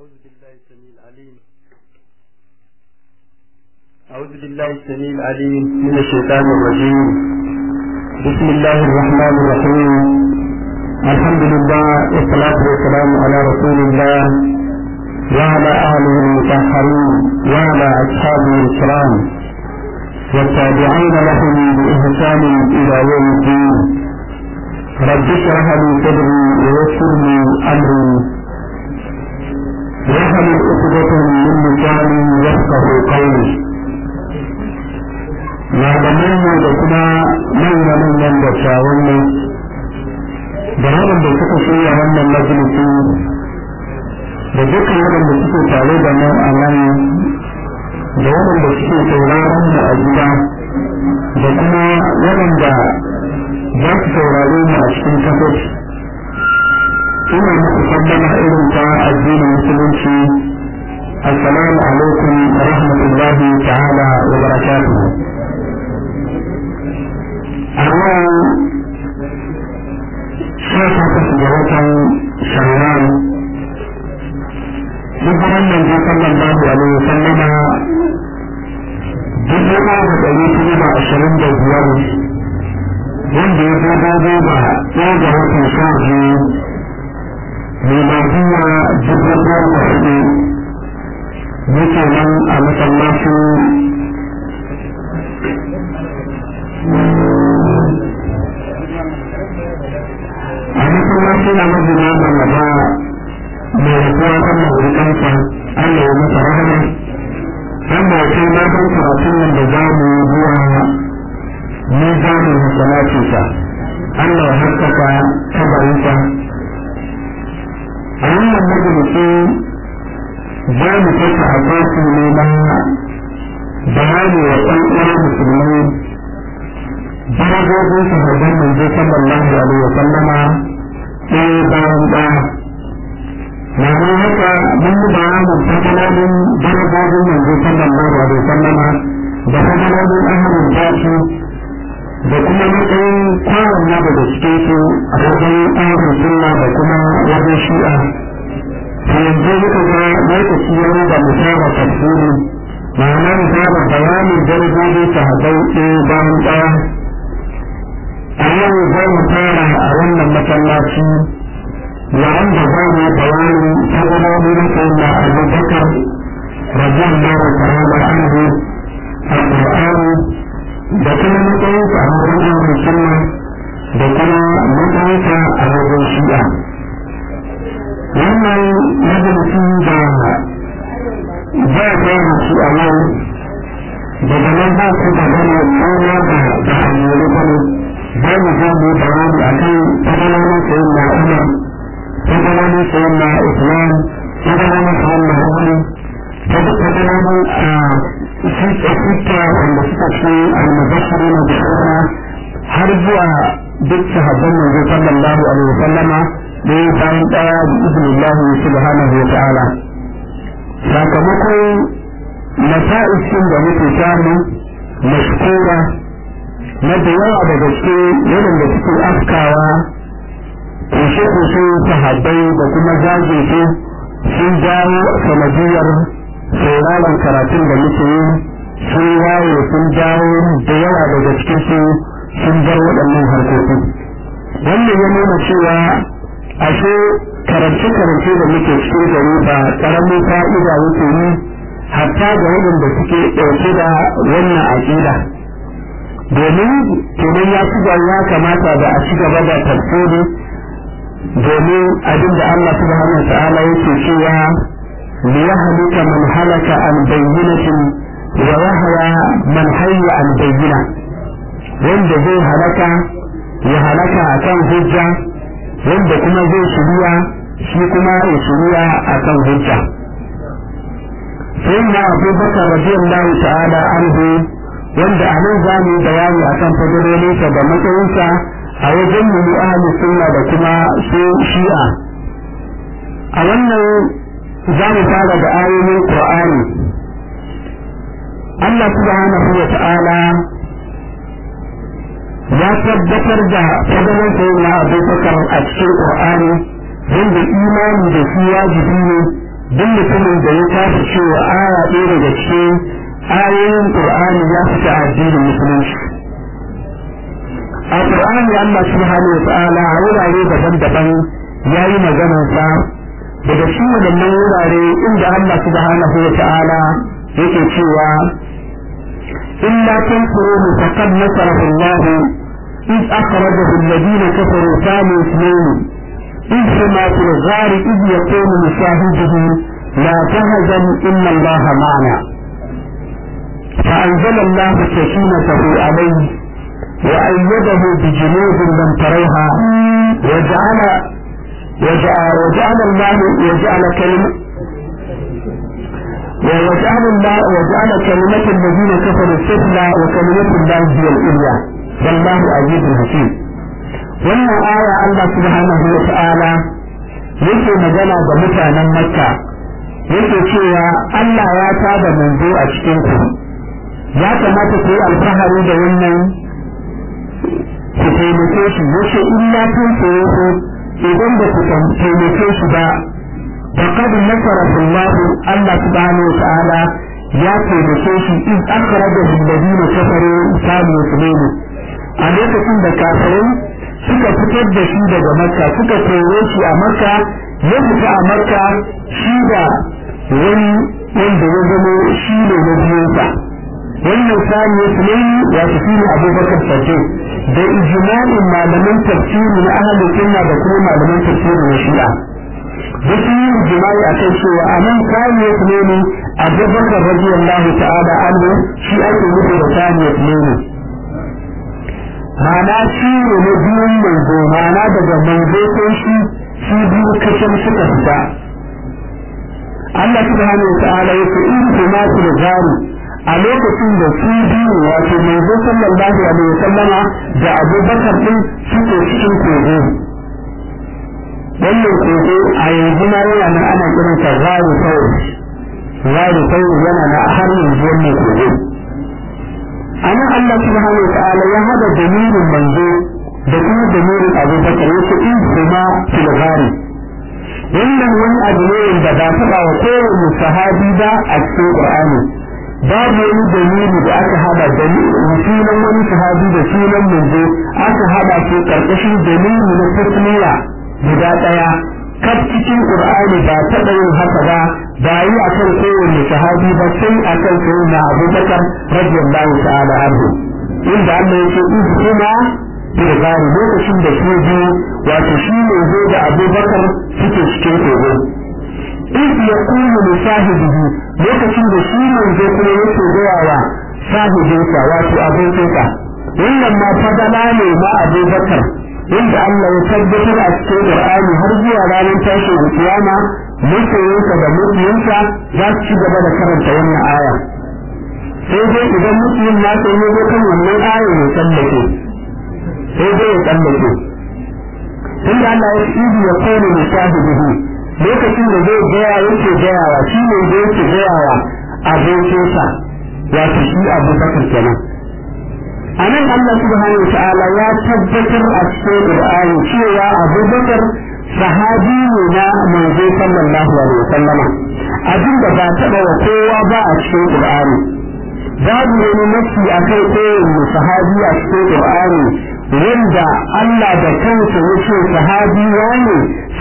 أعوذ بالله السميع العليم أعوذ بالله السميع العليم من الشيطان الرجيم بسم الله الرحمن الرحيم الحمد لله والصلاة والسلام على رسول الله وعلى آله المطهرين وعلى أصحابه الكرام والتابعين لهم بإحسان إلى يوم الدين رب اشرح لي صدري ويسر لي أمري واحلل عقدة من لساني يفقه قولي malaman mu da kuma manya manyan dattawan mu da waɗanda suka shirya wannan majalisi da dukkan waɗanda suke tare da mu a nan da waɗanda suke sauraron mu a gida da kuma waɗanda za su saurare mu a cikin kafet ina muku sallama irin ta addinin musulunci assalamu alaikum wa rahmatullahi ta'ala wa barakatuhu a yau sha takwas ga watan shawwal hijiran manzo sallallahu alaihi wa sallama dubu ɗaya da ɗari kuma da ashirin da biyar wanda ya zo daidai da ɗaya ga watan sha biyu miladiya dubu ɗaya da hudu muke nan a masallacin a masallacin a majina mallaba mai rasuwa kan mahurikansa Allah ya masa rahama wanda ya kai matan karatun nan da za mu yi zuwa mizanin masalacinsa Allah ya haskaka kabarinsa a wannan majalisi za mu kasa a kwasu ne na bayani wa ɗan uwan musulmi darajojin sahabban manzo sallallahu alaihi wa sallama ɗaya bayan ɗaya ma'ana haka mun yi bayanin fasalolin darajojin manzo sallallahu alaihi wa sallama da fasalolin ahalin tashi da kuma matsayin kowanne daga cikin su a wajen ahalin sunna da kuma wajen shi'a to yanzu muka ga lokaci ya da mu fara tafsiri ma'ana mu fara bayanin darajojin sahabbai ɗaya bayan ɗaya a yau za mu fara a wannan masallaci yayin da za mu bayani tabbaloli na sayyidina abubakar radiyallahu ta'ala anhu al-qur'ani da kuma matsayinsa a wajen ahlus sunna da kuma matsayinsa a wajen shi'a wannan majalisi da za a fara shi a yau daga nan za ku da gane tsona da da hanyoyi gane za mu zo mu bayani a kan tabalanin sayin na umar tabalanin sayin na islam tabalanin sayin na wani tabalanin a sita wanda suka ce almubashiri na bishara har zuwa duk sahabban manzo sallallahu alaihi wa sallama ɗaya bayan ɗaya da izinin Allah subhanahu wa ta'ala sakamakon masa'ishin da muke samu mashkura na da yawa daga cikin waɗanda suke afkawa kushe-kushe sahabbai da kuma jajirce sun jawo sanadiyar sauraron karatun da muke yi sun waye sun jawo da yawa daga cikin su sun bar waɗannan harkoki wannan ya nuna cewa ashe karance-karance da muke cikin gari ba ƙaramin fa'ida yake yi hatta ga waɗanda suke ɗauke da wannan aƙida domin kenan ya ci ya kamata da a ci gaba da tafsiri domin abin da Allah subhanahu wa ta'ala yake cewa liyahlika man halaka an bayyinatin wa yahya man hayya an bayyina wanda zai halaka ya halaka akan hujja wanda kuma zai shirya shi kuma ya shirya akan hujja sai na abubakar radiyallahu ta'ala anhu wanda a nan za mu yi bayani akan fadarolinsa da matsayinsa a wajen mu ahli sunna da kuma su shi'a a wannan za mu fara da ayoyin qur'ani Allah subhanahu wa ta'ala ya tabbatar da fadalar sayyidina abubakar a cikin qur'ani wanda imani da shi wajibi ne duk mutumin da ya tafi cewa aya ɗaya daga cikin ayoyin Qur'ani ya fita addinin musulunci a Qur'ani Allah subhanahu wa ta'ala a wurare daban-daban ya yi maganar sa daga cikin wadannan wurare inda Allah subhanahu wa ta'ala yake cewa illa tansuruhu faqad nasarahu Allah إذ أخرجه الذين كفروا ثاني اثنين إذ هما في الغار إذ يقول لشاهده لا تهزن إن الله معنا فأنزل الله سكينته عليه وأيده بجنود لم تروها وجعل وجعل, وجعل الله وجعل كلمة وجعل الله وجعل كلمة الذين كفروا السفلى وكلمة الله هي العليا والله عزيز حكيم wannan aya Allah subhanahu wa ta'ala yake magana da mutanen Makka yake cewa Allah ya tada manzo a cikin ku ya kamata ku yi alfahari da wannan ku taimake shi yace illa kun koyo ku idan ba ku taimake shi ba faqad nasara Allah Allah subhanahu wa ta'ala ya taimake shi in akhrajahu alladhina kafaru kanu yuslimu a lokacin da kafirai suka fitar da shi daga makka suka kore shi a makka ya fita a makka shi da wani wanda ya zama shi ne na biyunsa wannan sani ya tulayi ya fi shi ne abubakar sake da ijma'in malaman tafsiri na ahalin sunna da kuma malaman tafsiri na shi'a da su yi ijma'i a kai cewa a nan sani ya tulayi abubakar radiyallahu ta'ala anhu shi ake nufi da sani ya tulayi ma'ana shi ne na biyun manzo ma'ana daga manzo ko shi shi biyu kashin suka fita Allah subhanahu wa ta'ala yake in kuma su da gari a lokacin da su biyu wato manzo sallallahu alaihi wa sallama da Abu Bakar din suke cikin kogo wannan kogo a yanzu ma yana nan ana kiran sa gari kawai gari kawai yana na har yanzu wannan kogo anan Allah subhanahu wa ta'ala ya hada damirin manzo da kuma damirin Abu Bakar yace in kuma fil gari wannan wani abu ne da ba taɓa wa kowane sahabi ba a cikin Qur'ani babu wani dalili da aka hada da sunan wani sahabi da sunan manzo aka hada su karkashin dalili na tasmiya guda ɗaya kaf cikin Qur'ani ba taɓa yin haka ba ba yi akan kowane sahabi ba sai akan sayyidina Abu Bakar radiyallahu ta'ala anhu inda Allah yake in kuma bilgari lokacin da su biyu wato shi ne zo da abubakar suke cikin kogo in ya kuma da sahibihi lokacin da shi ne zo kuma yake gaya wa sahibinsa wato abokinsa wannan ma fadala ne ma abubakar inda Allah ya tabbatar a cikin Qur'ani har zuwa ranar tashin kiyama masoyinsa da mutiyinsa za su ci gaba da karanta wannan aya sai dai idan mutumin na sai ya zo kan wannan aya ne tsallake sai dai ya tsallake tunda Allah ya ibi ya kone da shahidihi lokacin da zai gaya yake gayawa shi ne da yake gayawa abokinsa wato shi abu bakar kenan a nan Allah subhanahu wa ta'ala ya tabbatar a cikin Qur'ani cewa Abu Bakar sahabi ne na manzo sallallahu alaihi wa sallama abin da ba taɓa wa kowa ba a cikin Qur'ani babu wani nafsi a kai kowane sahabi a cikin Qur'ani wanda Allah da kansa ya ce sahabi wane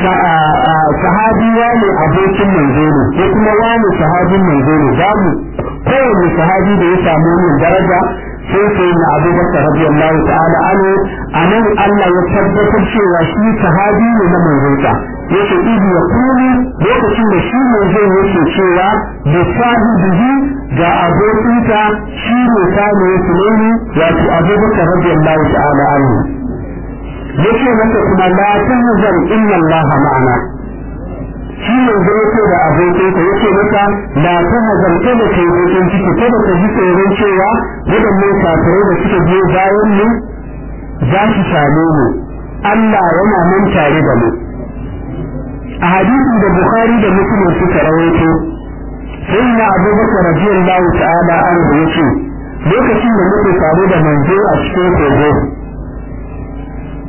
sahabi wane abokin manzo ne ko kuma wane sahabin manzo ne babu kowane sahabi da ya samu wannan daraja sai sai na Abu Bakar radiyallahu ta'ala anhu anan Allah ya tabbatar cewa shi sahabi ne na manzonsa yake ibi ya kuni lokacin da shi manzon yake cewa da sahibihi ga abokinsa shi ne sani ya tunani wato Abu Bakar radiyallahu ta'ala anhu yake masa kuma la tahzan inna Allah ma'ana shi ne zai ce da abokinsa yake maka la tahzan kada kai bakin ciki kada ka ji tsoron cewa waɗannan kafirai da suka biyo bayan mu za su same mu Allah yana nan tare da mu a hadisin da Bukhari da Muslim suka rawaito sai na Abubakar radiyallahu ta'ala anhu yace lokacin da muke tare da manzo a cikin kogo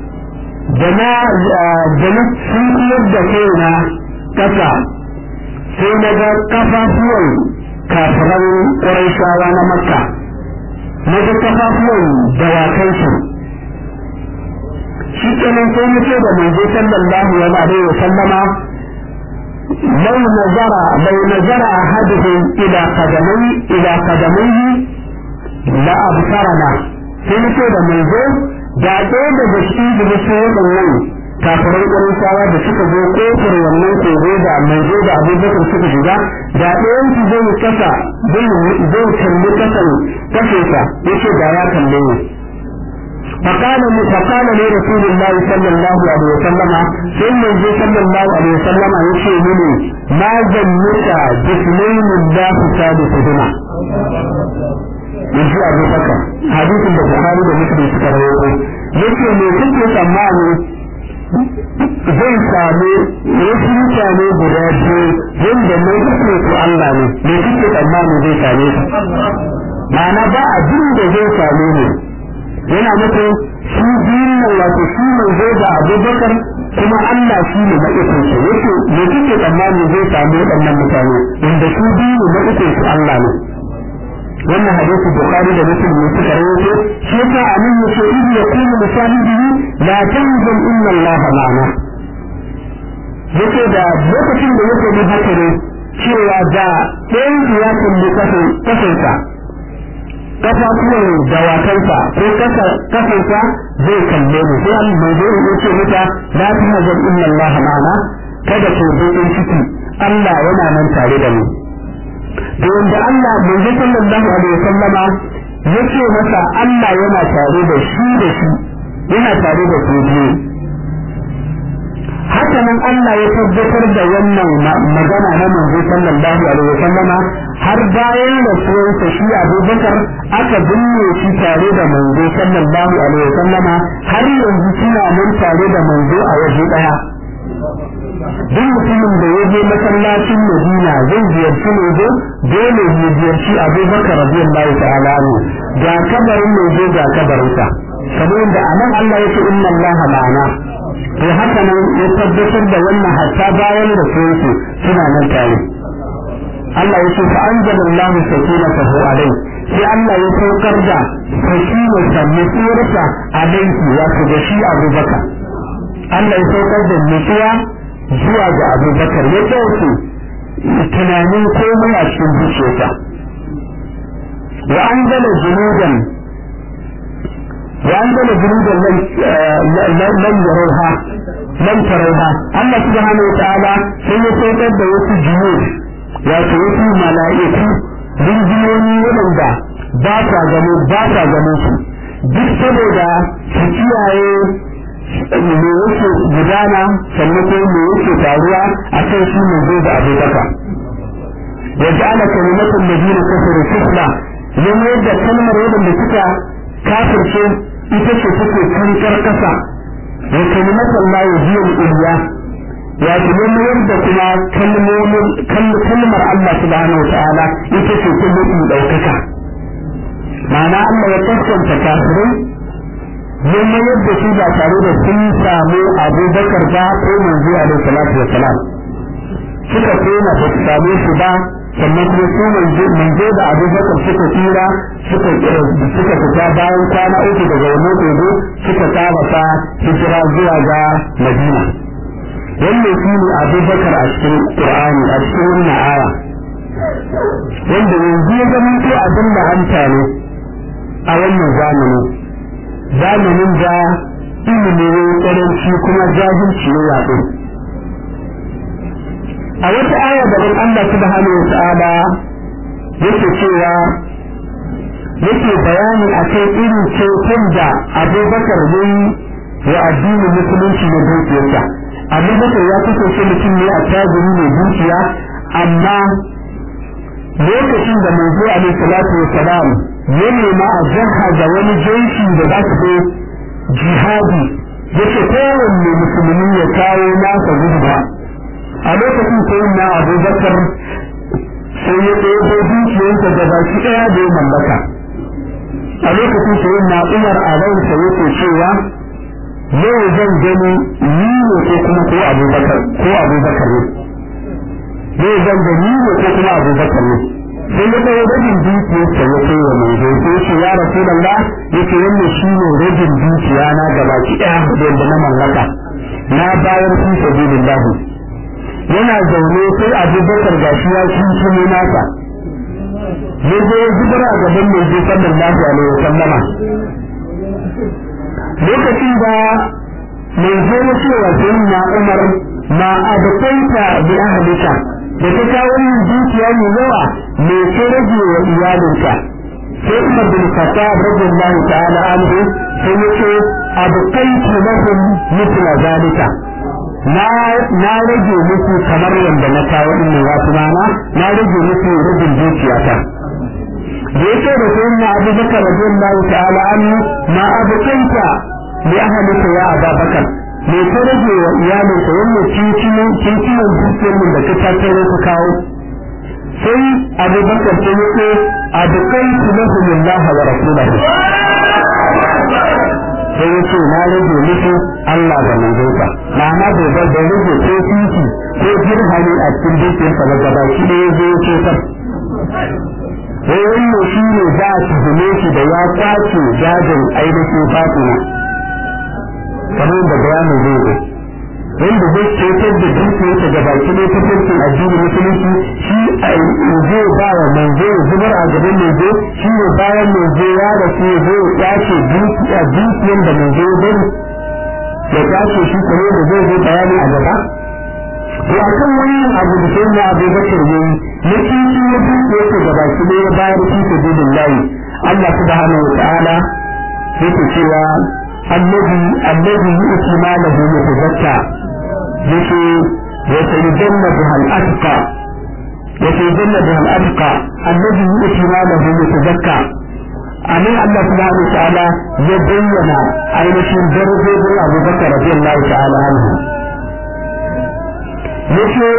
da na da na sun da kaina kasa sai na ga kafafuwan kafiran ƙuraishawa na makka na ga kafafuwan dawakansu shi kenan sai mu ce da manzo sallallahu alaihi wa sallama لو نظر لو نظر أحدهم إلى قدمي إلى قدميه لأبصرنا sai ce da manzo da ɗaya daga cikin jibisun waɗannan kafirai ƙwarishawa da suka zo ƙofar wannan kogo da manzo da abubakar suka shiga da ɗayan su zai kasa zai kalli kasan kasesa yace da ya kalle ni فقال فقال لرسول الله صلى الله عليه وسلم ثم صلى الله عليه وسلم يشي مني ما ظنك باثنين الله ثالثهما yanzu abu baka hadisin da buhari da muslim suka rawaito yake me kuke tsammani zai sami wasu mutane guda biyu wanda mai kuke su Allah ne me kuke tsammani zai same su ma'ana ba abin da zai same ne yana nufin shi biyun nan wato shi mai zai da abubakar kuma Allah shi ne ma'ikinsu yake me kuke tsammani zai samu waɗannan mutane wanda su biyu ne ma'ikinsu Allah ne wannan hadisi bukhari da muslim ne suka rawaito shi yasa amin yace in ya kuma musahibi la tanzum inna allaha ma'ana yake da lokacin da yake mun haka ne cewa da ɗayan ya kalli kasansa kafafuwan dawakansa ko kasansa zai kalle mu sai Allah mai zai yace mata la tahzan inna allaha ma'ana kada ku bakin ciki Allah yana nan tare da mu da wanda Allah manzo sallallahu alaihi wasallama yace masa Allah yana tare da shi da shi yana tare da su biyu haka nan Allah ya tabbatar da wannan magana na manzo sallallahu alaihi wasallama har bayan rasuwarsa shi Abubakar aka binne shi tare da manzo sallallahu alaihi wasallama har yanzu suna nan tare da manzo a waje daya duk mutumin da ya je masallacin Madina zai ziyarci Manzo dole ya ziyarci Abubakar radiyallahu ta'ala anhu ga kabarin Manzo ga kabarinsa kamar yadda anan Allah yake inna Allah ma'ana to haka nan ya tabbatar da wannan hatta bayan da su suna nan tare Allah ya ce fa anzalallahu sakinatahu alayhi sai Allah ya saukar da sakinata nutsuwarsa alayhi wato da shi Abubakar Allah ya saukar da nutsuwa zuwa ga abubakar ya ɗauke tunanin komai a cikin zuciyarsa wa an gana junudan wa an gana junudan lam yarauha lam tarauha Allah subhanahu wa ta'ala sai ya saukar da wasu junud wato wasu mala'iku rinjiyoni waɗanda ba sa gano ba sa gano su duk saboda su kiyaye me yake gudana sannan ko me yake faruwa a kan shi mai zai da abubakar ya ja'ala kalimatul ladina kafaru sufla yan yadda kalmar wadanda suka kafirce ita ce take kankar kasa wa kalimatul la yuzil illa ya ce yan yadda kuma kalmomin kalmar Allah subhanahu wa ta'ala ita ce ta mutu daukaka ma'ana Allah ya kaskanta kafirai yamma yadda su ba tare da sun samu abubakar ba ko manzo alaihi salatu wa salam suka koma ba su same su ba sannan kuma su manzo manzo da abubakar suka tsira suka suka fita bayan kwana uku daga wannan kogo suka tsabata hijira zuwa ga madina wannan shi ne abubakar a cikin qur'ani a cikin wannan aya wanda yanzu ya zama ko abin da hanta ne a wannan zamani zamanin da ilimi ne karanci kuma jahilci ne yaɗo a wata aya da Allah subhanahu wa ta'ala yake cewa yake bayani a kan irin ceton da abubakar ne wa addinin musulunci na dukiyarsa abubakar ya kasance mutum ne a tajiri mai dukiya amma lokacin da manzo alaihi salatu wa salam ya nema a jaha da wani jeshi da za su zo jihadi yace kowanne musulmi ya kawo nasa gudba a lokacin sai na abubakar sai ya ɗaya dukiyarsa da baki ɗaya da ya mallaka a lokacin sai na umar a ransa yake cewa yau zan gani ni ne ko kuma ko abubakar ko abubakar ne zai zan da ni ne ko kuma abubakar ne sai ya kai rajin dukiyarsa ya kai wa manzo sai ce ya rasulullah yace wannan shine rajin dukiya na gaba ki ɗaya da na mallaka na bayar fi sabilillah yana zaune sai abubakar gashi ya kintumo nasa ya zo ya zubar a gaban manzo sallallahu alaihi wa sallama lokacin da manzo ya ce wa sayyidina umar ma abqaita bi ahlika da ta kawo yin dukiya mai yawa me ke rage wa iyalinka sai umar bin khattab radiyallahu ta'ala anhu sai ya ce abqaitu lahum mithla zalika na na rage musu kamar yadda na kawo din wasu mana na rage musu rubin dukiyata da yake da sai na Abu Bakar radiyallahu ta'ala anhu ma abqaita li ahlika ya Abu Bakar me ka rage wa iyalinka wannan cincinin cincinin dukiyar da ka tattaro ka kawo sai Abu Bakar sai ya ce abqaitu lahum Allah wa rasulahu sai ya ce na rage musu Allah da manzonsa ma'ana bai bar da rage ko titi ko jirhani a cikin dukiyarsa ba gaba shi ne ya zo ya ce ta sai wannan shi ne za a tuhume shi da ya kwace jajin ainihin fatima kamar da bayanin zai zo wanda zai cetar da dukiyarsa gaba shi ne ta farkin addinin musulunci shi zai ba wa manzo ya zubar a gaban manzo shi ne bayan manzo ya rasu ya zo ya ce dukiyar da manzo ya bari ya tace shi kamar da zai zo bayani a gaba to akan wannan abu da sai na Abu Bakar yayi na cikin ya dukiyar sa gaba shi ne ya bayar fi sabilillahi Allah subhanahu wa ta'ala yake cewa annabi annabi yu'ti malahu yatazakka yake وسيجنبها الأتقى وسيجنبها الأتقى الذي يؤتي ماله يتزكى أمين الله سبحانه وتعالى يبين أين شين درجة أبو بكر رضي الله تعالى عنه يشو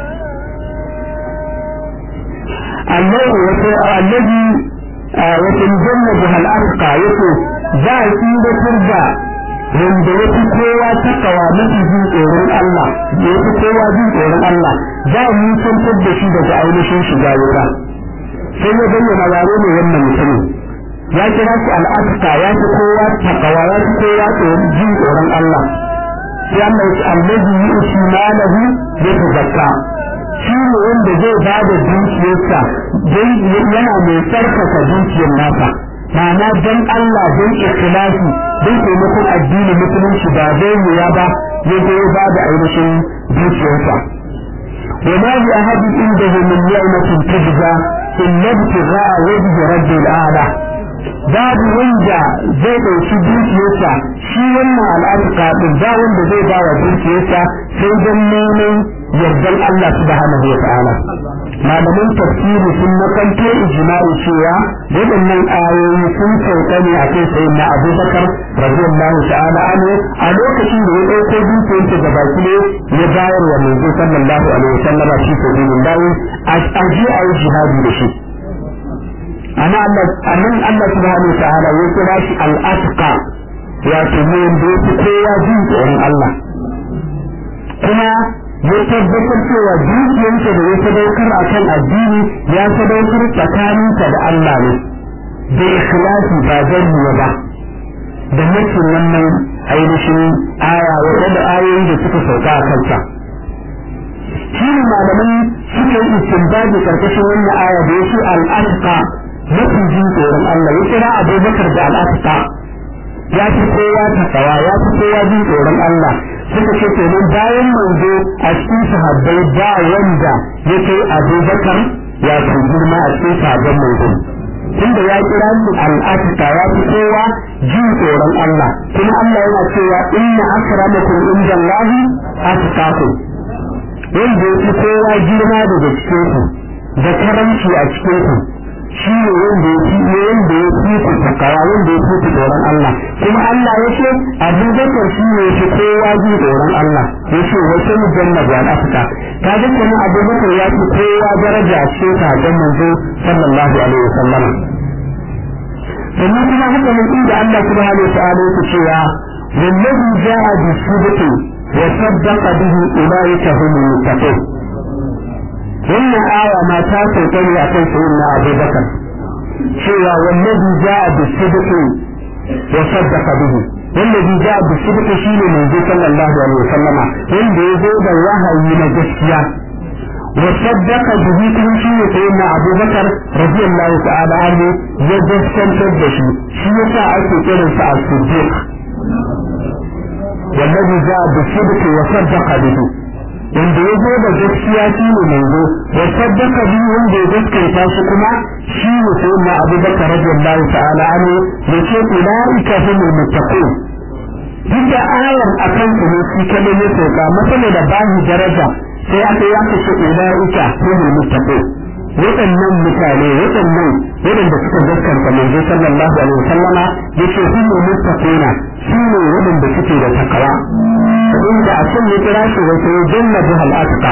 الذي وسيجنبها الأتقى يشو ذا إذا ترجع wanda ya fi kowa takawa mafi jin tsoron Allah da ya fi kowa jin tsoron Allah za a mutuntar da shi daga ainihin shiga wuta sai ya bayyana yare ne wannan mutumin ya kira shi al'adka ya fi kowa takawa ya fi kowa jin tsoron Allah sai Allah ya allazi yu'ti malahu yatazakka shi ne wanda zai ba da dukiyarsa yana mai tsarkaka dukiyar nasa ma'ana don Allah don ikhlasi don taimakon addini musulunci ba zai ya ba ya zo ba da ainihin dukiyarsa wa ma bi ahadin indahu min ni'matin tujza illa ibtigha'a wajhi rabbil a'la babu wanda zai ɗauki dukiyarsa shi wannan al'aduka din ba wanda zai ba wa dukiyarsa sai don neman yardan Allah subhanahu wa ta'ala malaman tafsiri sun makanto ijma'i cewa waɗannan ayoyi sun sauka ne a kai sai na abubakar radiyallahu ta'ala anhu a lokacin da ya ɗauko dukiyarsa da baki ne ya bayar wa manzo sallallahu alaihi wa sallama shi sabilillah a ji a yi jihadi da shi amma Allah annan Allah subhanahu wa ta'ala ya kira shi al-atqa wato ne da yake kowa jin tsoron Allah kuma ya tabbatar cewa dukiyarsa da ya sadaukar a kan addini ya sadaukar tsakaninsa da Allah ne da ikhlasi ba zarriya ba da nufin wannan ainihin aya waɗanda ayoyi da suka sauka a kansa shi ne malamai suka yi istinbabi karkashin wannan aya da yake al'adqa mafi jin tsoron Allah ya kira abubakar da al'adqa ya fi kowa takawa ya fi kowa jin tsoron Allah suka ce kenan bayan manzo a cikin sahabbai ba wanda ya kai abubakar ya fi girma a cikin sahabban manzo tunda ya kira su al'atika ya fi kowa jin tsoron Allah kuma Allah yana cewa inna akramakum indallahi atqakum wanda ya fi kowa girma daga cikin ku da karanci a cikin ku shi ne wanda ya fi wanda ya fi ku takawa wanda ya fi ku tsoron Allah kuma Allah ya ce Abu Bakar shi ne fi kowa ji tsoron Allah ya ce wace mu janna ga Afirka ka ga kuma Abu Bakar ya fi kowa daraja a cikin sahabban manzo sallallahu alaihi wasallam sannan kuma haka mun inda Allah subhanahu wa ta'ala yake cewa wallazi ja'a bi sidqi wa saddaqa bihi ulaika humul muttaqun wannan aya ma ta sauka ne akan sayyidina abubakar cewa wallazi ja'a bisidqi wa saddaqa bihi wallazi ja'a bisidqi shine manzo sallallahu alaihi wasallama wanda ya zo da wahayi na gaskiya wa saddaqa bihi kuma shine sayyidina abubakar radiyallahu ta'ala anhu ya gaskantar da shi shi yasa ake kiransa as-siddiq wallazi ja'a bisidqi wa saddaqa bihi wanda ya zo da gaskiya shi ne manzo wa saddaka bi wanda ya gaskata shi kuma shi ne sai na Abu Bakar radiyallahu ta'ala anhu yace ulaika humul muttaqun duk da ayar akan su ne shi kada ya sauka masana da bahi daraja sai aka yi aka ce ulaika humul muttaqun waɗannan mutane waɗannan waɗanda suka gaskanta manzo sallallahu alaihi wasallama yace humul muttaquna su ne waɗanda suke da takawa inda a can ya kira shi wata ya janna bi al'atqa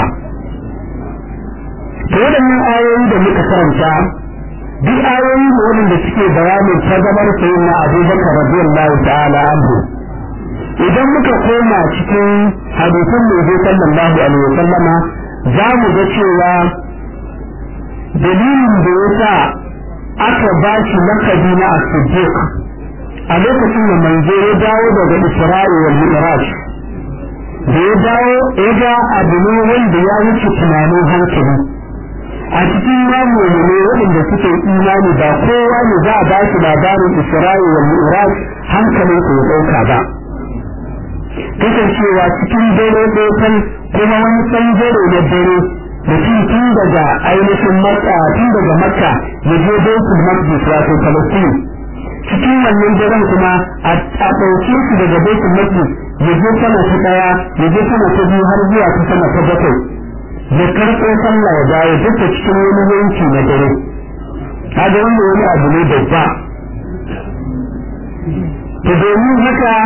to waɗannan ayoyi da muka karanta duk ayoyi ne waɗanda suke bayanin tazabar sayyidina abubakar radiyallahu ta'ala anhu idan muka koma cikin hadisan manzo sallallahu alaihi wasallama za mu ga cewa dalilin da ya sa aka ba shi lakabi na as-siddiq a lokacin da manzo ya dawo daga isra'i wal mi'raj da ya dawo ya ga abu ne wanda ya wuce tunanin hankali a cikin mamuni ne waɗanda suke imani ba kowa ne za a ba shi labarin isra'i wal mi'raj hankalin ku ya ɗauka ba kasancewa cikin dare ɗaukan kuma wani ɓangare na dare mutum tun daga ainihin makka tun daga makka ya je baitul maqdis wato palestine cikin wannan daren kuma a ɗauke shi daga baitul maqdis ya je sama ta ɗaya ya je sama ta biyu har zuwa ta sama ta bakwai ya karɓo sallah ya dawo duk da cikin wani yanki na dare kaga wannan wani abu ne babba to domin haka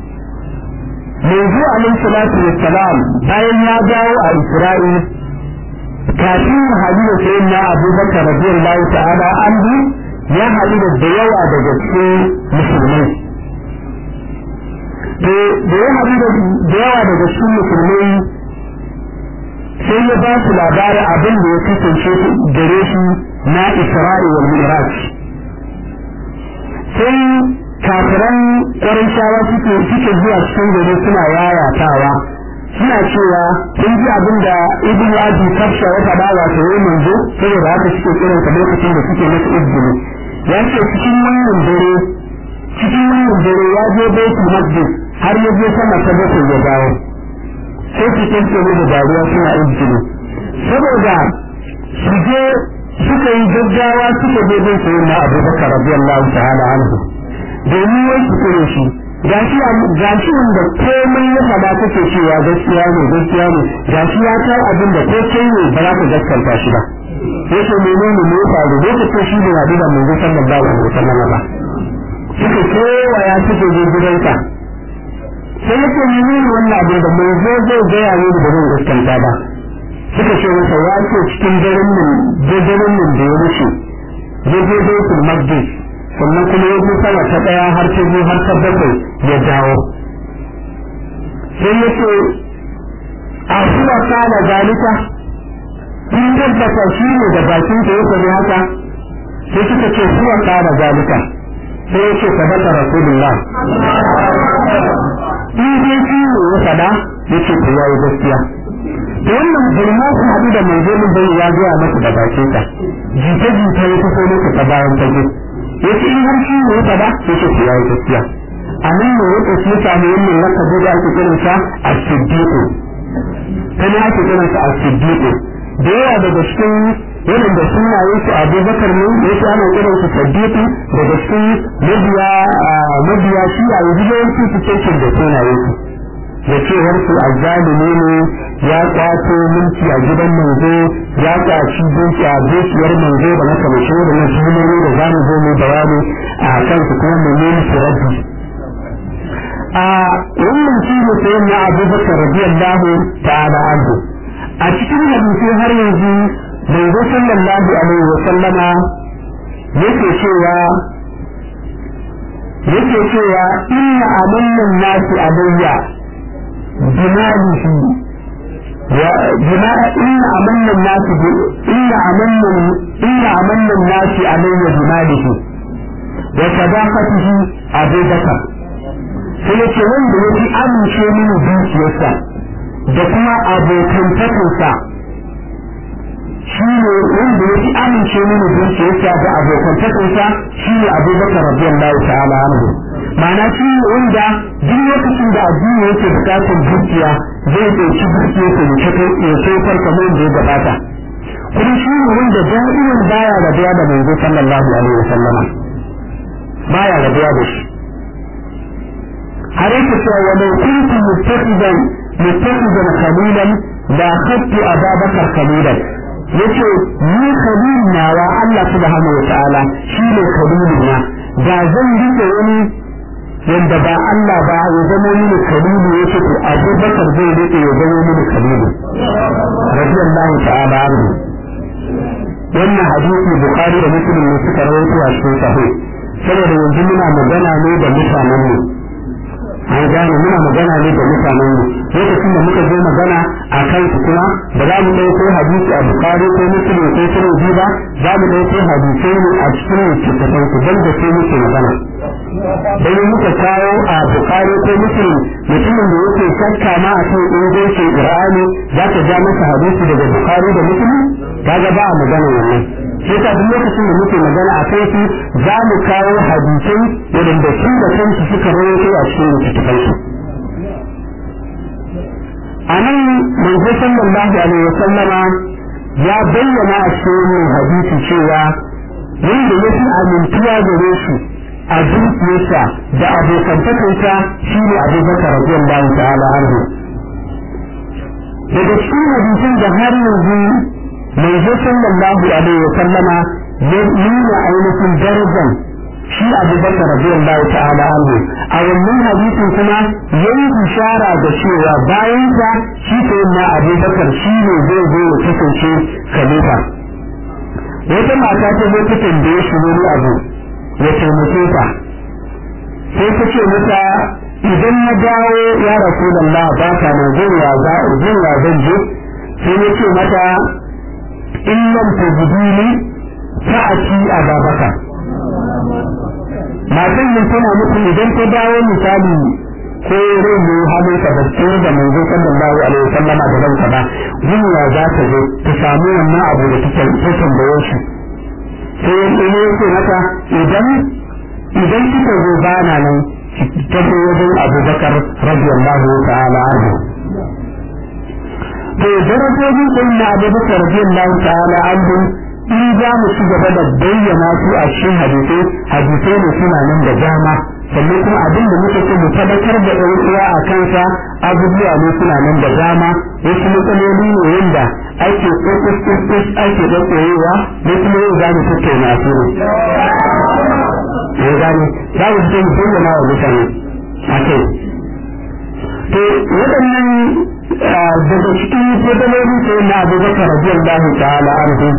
manzo alaihi salatu wassalam bayan ya dawo a isra'il kafin hadu da sayin na abubakar radiyallahu ta'ala anhu ya hadu da da yawa daga cikin musulmai to da ya hadu da yawa daga cikin musulmai sai ya ba su labarin abin da ya kasance gare shi na isra'i wal mi'raj sai kafiran ƙwarishawa suke suke zuwa cikin gari suna yayatawa suna cewa sun ji abin da ibn abi kafsha ya faɗa wato yayin manzo saboda haka suke kiran sa lokacin da suke masa izini ya ce cikin wannan dare cikin wannan dare ya je baitul maqdis har ya je sama ta bakwai ya dawo sai su kance da dariya suna izini saboda su je suka yi gaggawa suka je bin sayyidina abubakar radiyallahu ta'ala anhu domin wai su kure shi gashi gashi wanda komai ya faɗa kake cewa gaskiya ne gaskiya ne gashi ya kai abin da ko kai ne ba za ka gaskanta shi ba yace menene ne ya faru lokacin shi da Nabi da Manzo sallallahu alaihi wasallam ba suka kewaya suke je gidanka sai yace menene wannan abin da Manzo zai gaya ne da zan gaskanta ba suka ce masa ya ce cikin daren nan daren nan da ya wuce ya je Baitul Maqdis sannan kuma ya bi sama ta ɗaya har ta biyu har ta bakwai ya dawo sai ya ce a suwa kana zalika in tabbata shi ne da bakin ta ya faɗi haka sai suka ce suwa kana zalika sai ya ce sadaka rasulullah in dai shi ne ya faɗa ya ce ku yayi gaskiya da wannan bulma su haɗu da manzo mun bai ya gaya masa da bakin ta jita-jita ya tafi masa ta bayan fage yace in har shi ne fada yace ku yayi gaskiya anan ne yake shi samu wannan lakabi da ake kiran sa as-siddiq kana ake kiran sa as-siddiq da yawa daga cikin wannan da sunaye su Abubakar ne yace ana kiran sa siddiq daga cikin mabiya mabiya shi a yanzu yawanci su cikin da sunaye su da cewar su azzalimi ne ya kwato mulki a gidan manzo ya kwaci duki a dukiyar manzo da maka mace da na jimori da za mu zo mu bayani a kan su kuma mu nemi su rabbi a wannan shi ne sai na abubakar radiyallahu ta'ala anhu a cikin hadisi har yanzu manzo sallallahu alaihi wa sallama yake cewa yake cewa inna amannan nasi alayya بماله بما إن أمن الناس إن أمن إن أمن الناس علي بماله وصداقته أبو بكر sai ce wanda ya fi amince mini dukiyarsa da kuma abokantakinsa shi ne wanda ya fi amince mini dukiyarsa da abokantakinsa shi ne abubakar radiyallahu ta'ala anhu ma'ana shi ne wanda duk lokacin da addini yake bukatar dukiya zai ɗauki dukiyarsa ya tofar kamar da ya gabata kuma shi ne wanda da'iman baya rabuwa da manzo sallallahu alaihi wa sallama baya rabuwa da shi har yake cewa wa law kuntu muttaqidan muttaqidan khalilan la khattu ababakar khalilan yace ni khalil nawa Allah subhanahu wa ta'ala shine khalilina da zan rike wani wanda ba Allah ba ya zama mini khalilu yace to Abubakar zai rike ya zama mini khalilu radiyallahu ta'ala anhu wannan hadisi Bukhari da Muslim ne suka rawaito a cikin sahih saboda yanzu muna magana ne da mutanen mu an gane muna magana ne da mutanen mu lokacin da muka zo magana a kan su kuma ba za mu ɗauko hadisi a bukari ko muslim ko sunan ba za mu ɗauko hadisai ne a cikin littattafan su don da sai muke magana dan muka kawo a bukari ko muslim mutumin da yake shakka ma a kan ingancin qur'ani za ka ja masa hadisi daga bukari da muslim kaga ba a magana wannan shi ka duk lokacin da muke magana a kai su za mu kawo hadisai wadanda su da kansu suka rawaito a cikin littattafan su a nan manzo sallallahu alaihi wa sallama ya bayyana a cikin hadisi cewa wanda ya fi amintuwa gare shi a dukiyarsa da abokantakarsa shi ne abubakar radiyallahu ta'ala anhu daga cikin hadisin da har yanzu manzo sallallahu alaihi wa sallama ya nuna ainihin darajar shi Abu Bakar radiyallahu ta'ala anhu a wannan hadisin kuma yayi ishara da cewa bayan sa shi sai na Abu Bakar shi ne zai zo ya kasance khalifa wata mata ta zo ta tambaye shi wani abu ya taimake ta sai ta ce mata idan na dawo ya rasulullah ba ka na zuwa za zuwa zan je sai ya ce mata in lam tajidini fa'ati ababaka matan nan tana muku idan ta dawo misali ko rai ne halin ka da tsere da manzo sallallahu alaihi wasallama da ranka ba zuwa za ta zo ta samu wannan abu da take ta tambaye shi sai in ne yake mata idan idan kika zo bana nan ta zo wajen Abubakar radiyallahu ta'ala anhu to darajojin sai na Abubakar radiyallahu ta'ala anhu in za mu ci gaba da bayyana su a cikin hadisai hadisai ne suna nan da dama sannan kuma abin da muke so mu tabbatar da ɗan uwa a kansa abubuwa ne suna nan da dama wasu matsaloli ne wanda ake kokus ake ɗaukoyewa ne kuma yau za mu tattauna su ne ya gane za mu fito mu bayyana wa mutane a kai to waɗannan daga cikin fadaloli sai na abubakar radiyallahu ta'ala anhu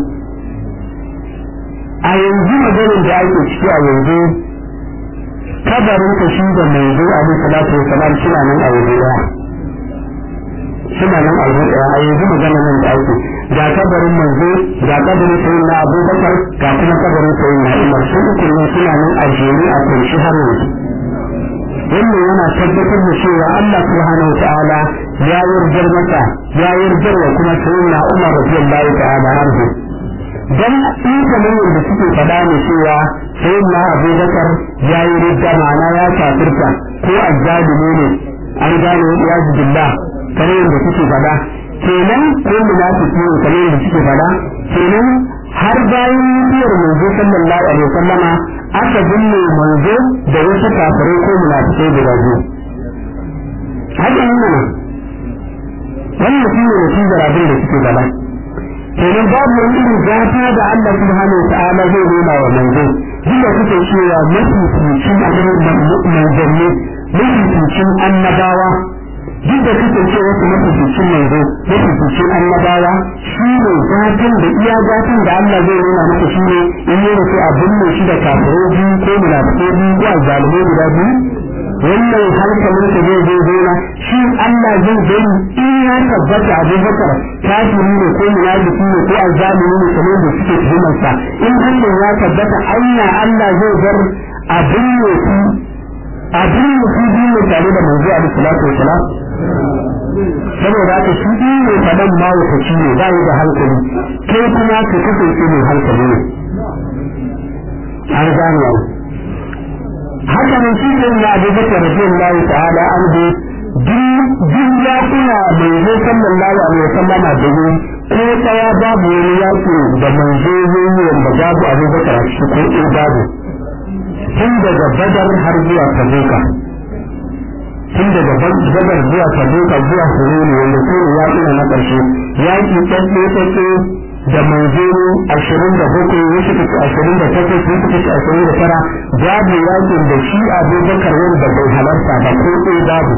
a yanzu maganin da ake ciki a yanzu kabarin ka shi da mai zo a salatu wa salam suna nan a waje daya suna nan a waje daya a yanzu maganin nan da ake ga kabarin manzo ga kabarin sayin na abubakar ga kuma kabarin sayin na umar sun uku ne suna nan a jere a kunshi har yanzu wannan yana tabbatar da cewa Allah subhanahu wa ta'ala ya yarjar masa ya yarjar wa kuma sayin na umar radiyallahu ta'ala anhu dan in kamar yadda suke faɗa ne cewa sai na abubakar ya yi ridda ma'ana ya kafirta ko azzalimi ne an gane ya billah kamar yadda suke faɗa kenan ko munafiki ne kamar yadda suke faɗa kenan har bayan mutuwar manzo sallallahu alaihi wasallama aka binne manzo da wasu kafirai ko munafikai guda biyu haka yi mana wannan shi ne natijar abin da suke faɗa kenan babu wani irin gata da Allah subhanahu wa ta'ala zai nuna wa manzo duk da kuke cewa mafi tucin manzanni mafi tucin annabawa duk da kuke cewa wasu mafi tucin manzo mafi tucin annabawa shi ne gatan da iya gatan da Allah zai nuna maka shi ne in yi rufe abin mai shi da kafirai biyu ko munafikai biyu ko azzalumai guda biyu wannan hankalin ka zai zo zona shi Allah zai gani in ya tabbata Abubakar kafiri ne ko munafiki ne ko azzalimi ne kamar da suke tuhumar sa in Allah ya tabbata anya Allah zai bar abin ne su abin ne su biyu tare da manzo alaihi salatu wasalam saboda haka shi biyu ne faɗan ma wata ne ba da hankali kai kuma ka kasance mai hankali ne an gane haka nan shi ne na Abu Bakar radiyallahu ta'ala anhu duk ya kuna manzo sallallahu alaihi wasallam da yi ko tsaya babu wani yaki da manzo yayi wanda babu Abu Bakar a cikin ko babu tun daga Badar har zuwa Tabuka tun daga Badar zuwa Tabuka zuwa Hunayn wanda su ne yaƙi na ƙarshe yaki tsaye tsaye da manzoro ashirin da bakwai wasu kaci ashirin da takwas wasu kaci ashirin da tara babu yakin da shi abubakar wanda bai halarta ba ko ɗaya babu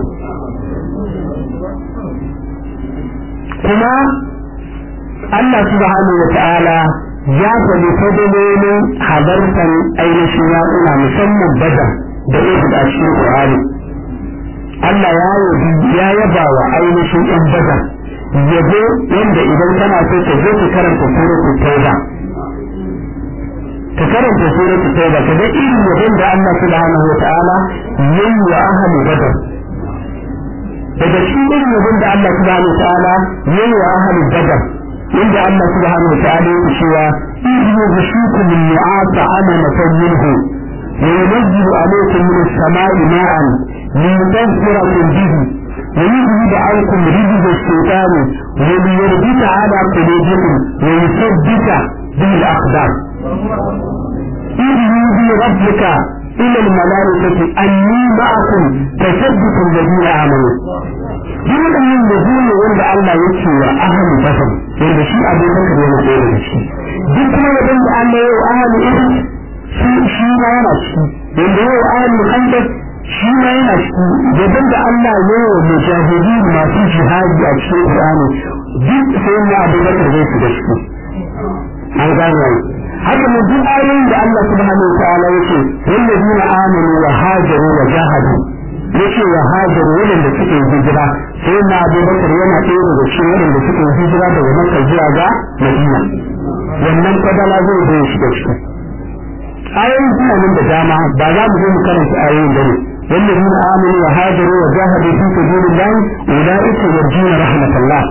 kuma Allah subhanahu wa ta'ala ya faɗi fadalolin halartar ainihin yaƙuna musamman badar da ihud a cikin Qur'ani Allah ya yaba wa ainihin 'yan badar yabo wanda idan kana so ka zo ka karanta suratul tauba ka karanta suratul tauba ka ga irin yabon da Allah subhanahu wa ta'ala yayi wa ahli badar daga cikin irin yabon da Allah subhanahu wa ta'ala yayi wa ahli badar inda Allah subhanahu wa ta'ala yake cewa idhu yushikum min nu'asa amanatan minhu وينزل عليكم من السماء ماء ليطهركم به ويذهب عنكم رجز الشيطان وليربط على قلوبكم ويثبت به الاقدام إذ يوحي ربك إلى الملائكة أني معكم تثبت الذين آمنوا duk waɗannan da zuwa wanda Allah ya ce wa ahalin basar wanda shi abin da ka yana ɗaya da shi duk kuma yadda da Allah ya wa ahalin irin shi ma yana ciki wanda ya wa ahalin hantar shi ma yana ciki gaban da Allah ya yi wa mujahidi masu jihadi a cikin Qur'ani duk sai na Abu Bakar zai shiga ciki an gane haka ne duk ayoyin da Allah subhanahu wa ta'ala yake wallazina amanu wa hajaru wa jahadu yace wa hajaru wanda suke hijira sai na Abu Bakar yana ɗaya daga cikin wanda suke hijira daga Makka zuwa ga Madina wannan kadala zai zo shiga ciki ayoyin suna nan da dama ba za mu zo mu karanta ayoyin da ne والذين آمنوا وهاجروا وجاهدوا في سبيل الله أولئك يرجون رحمة الله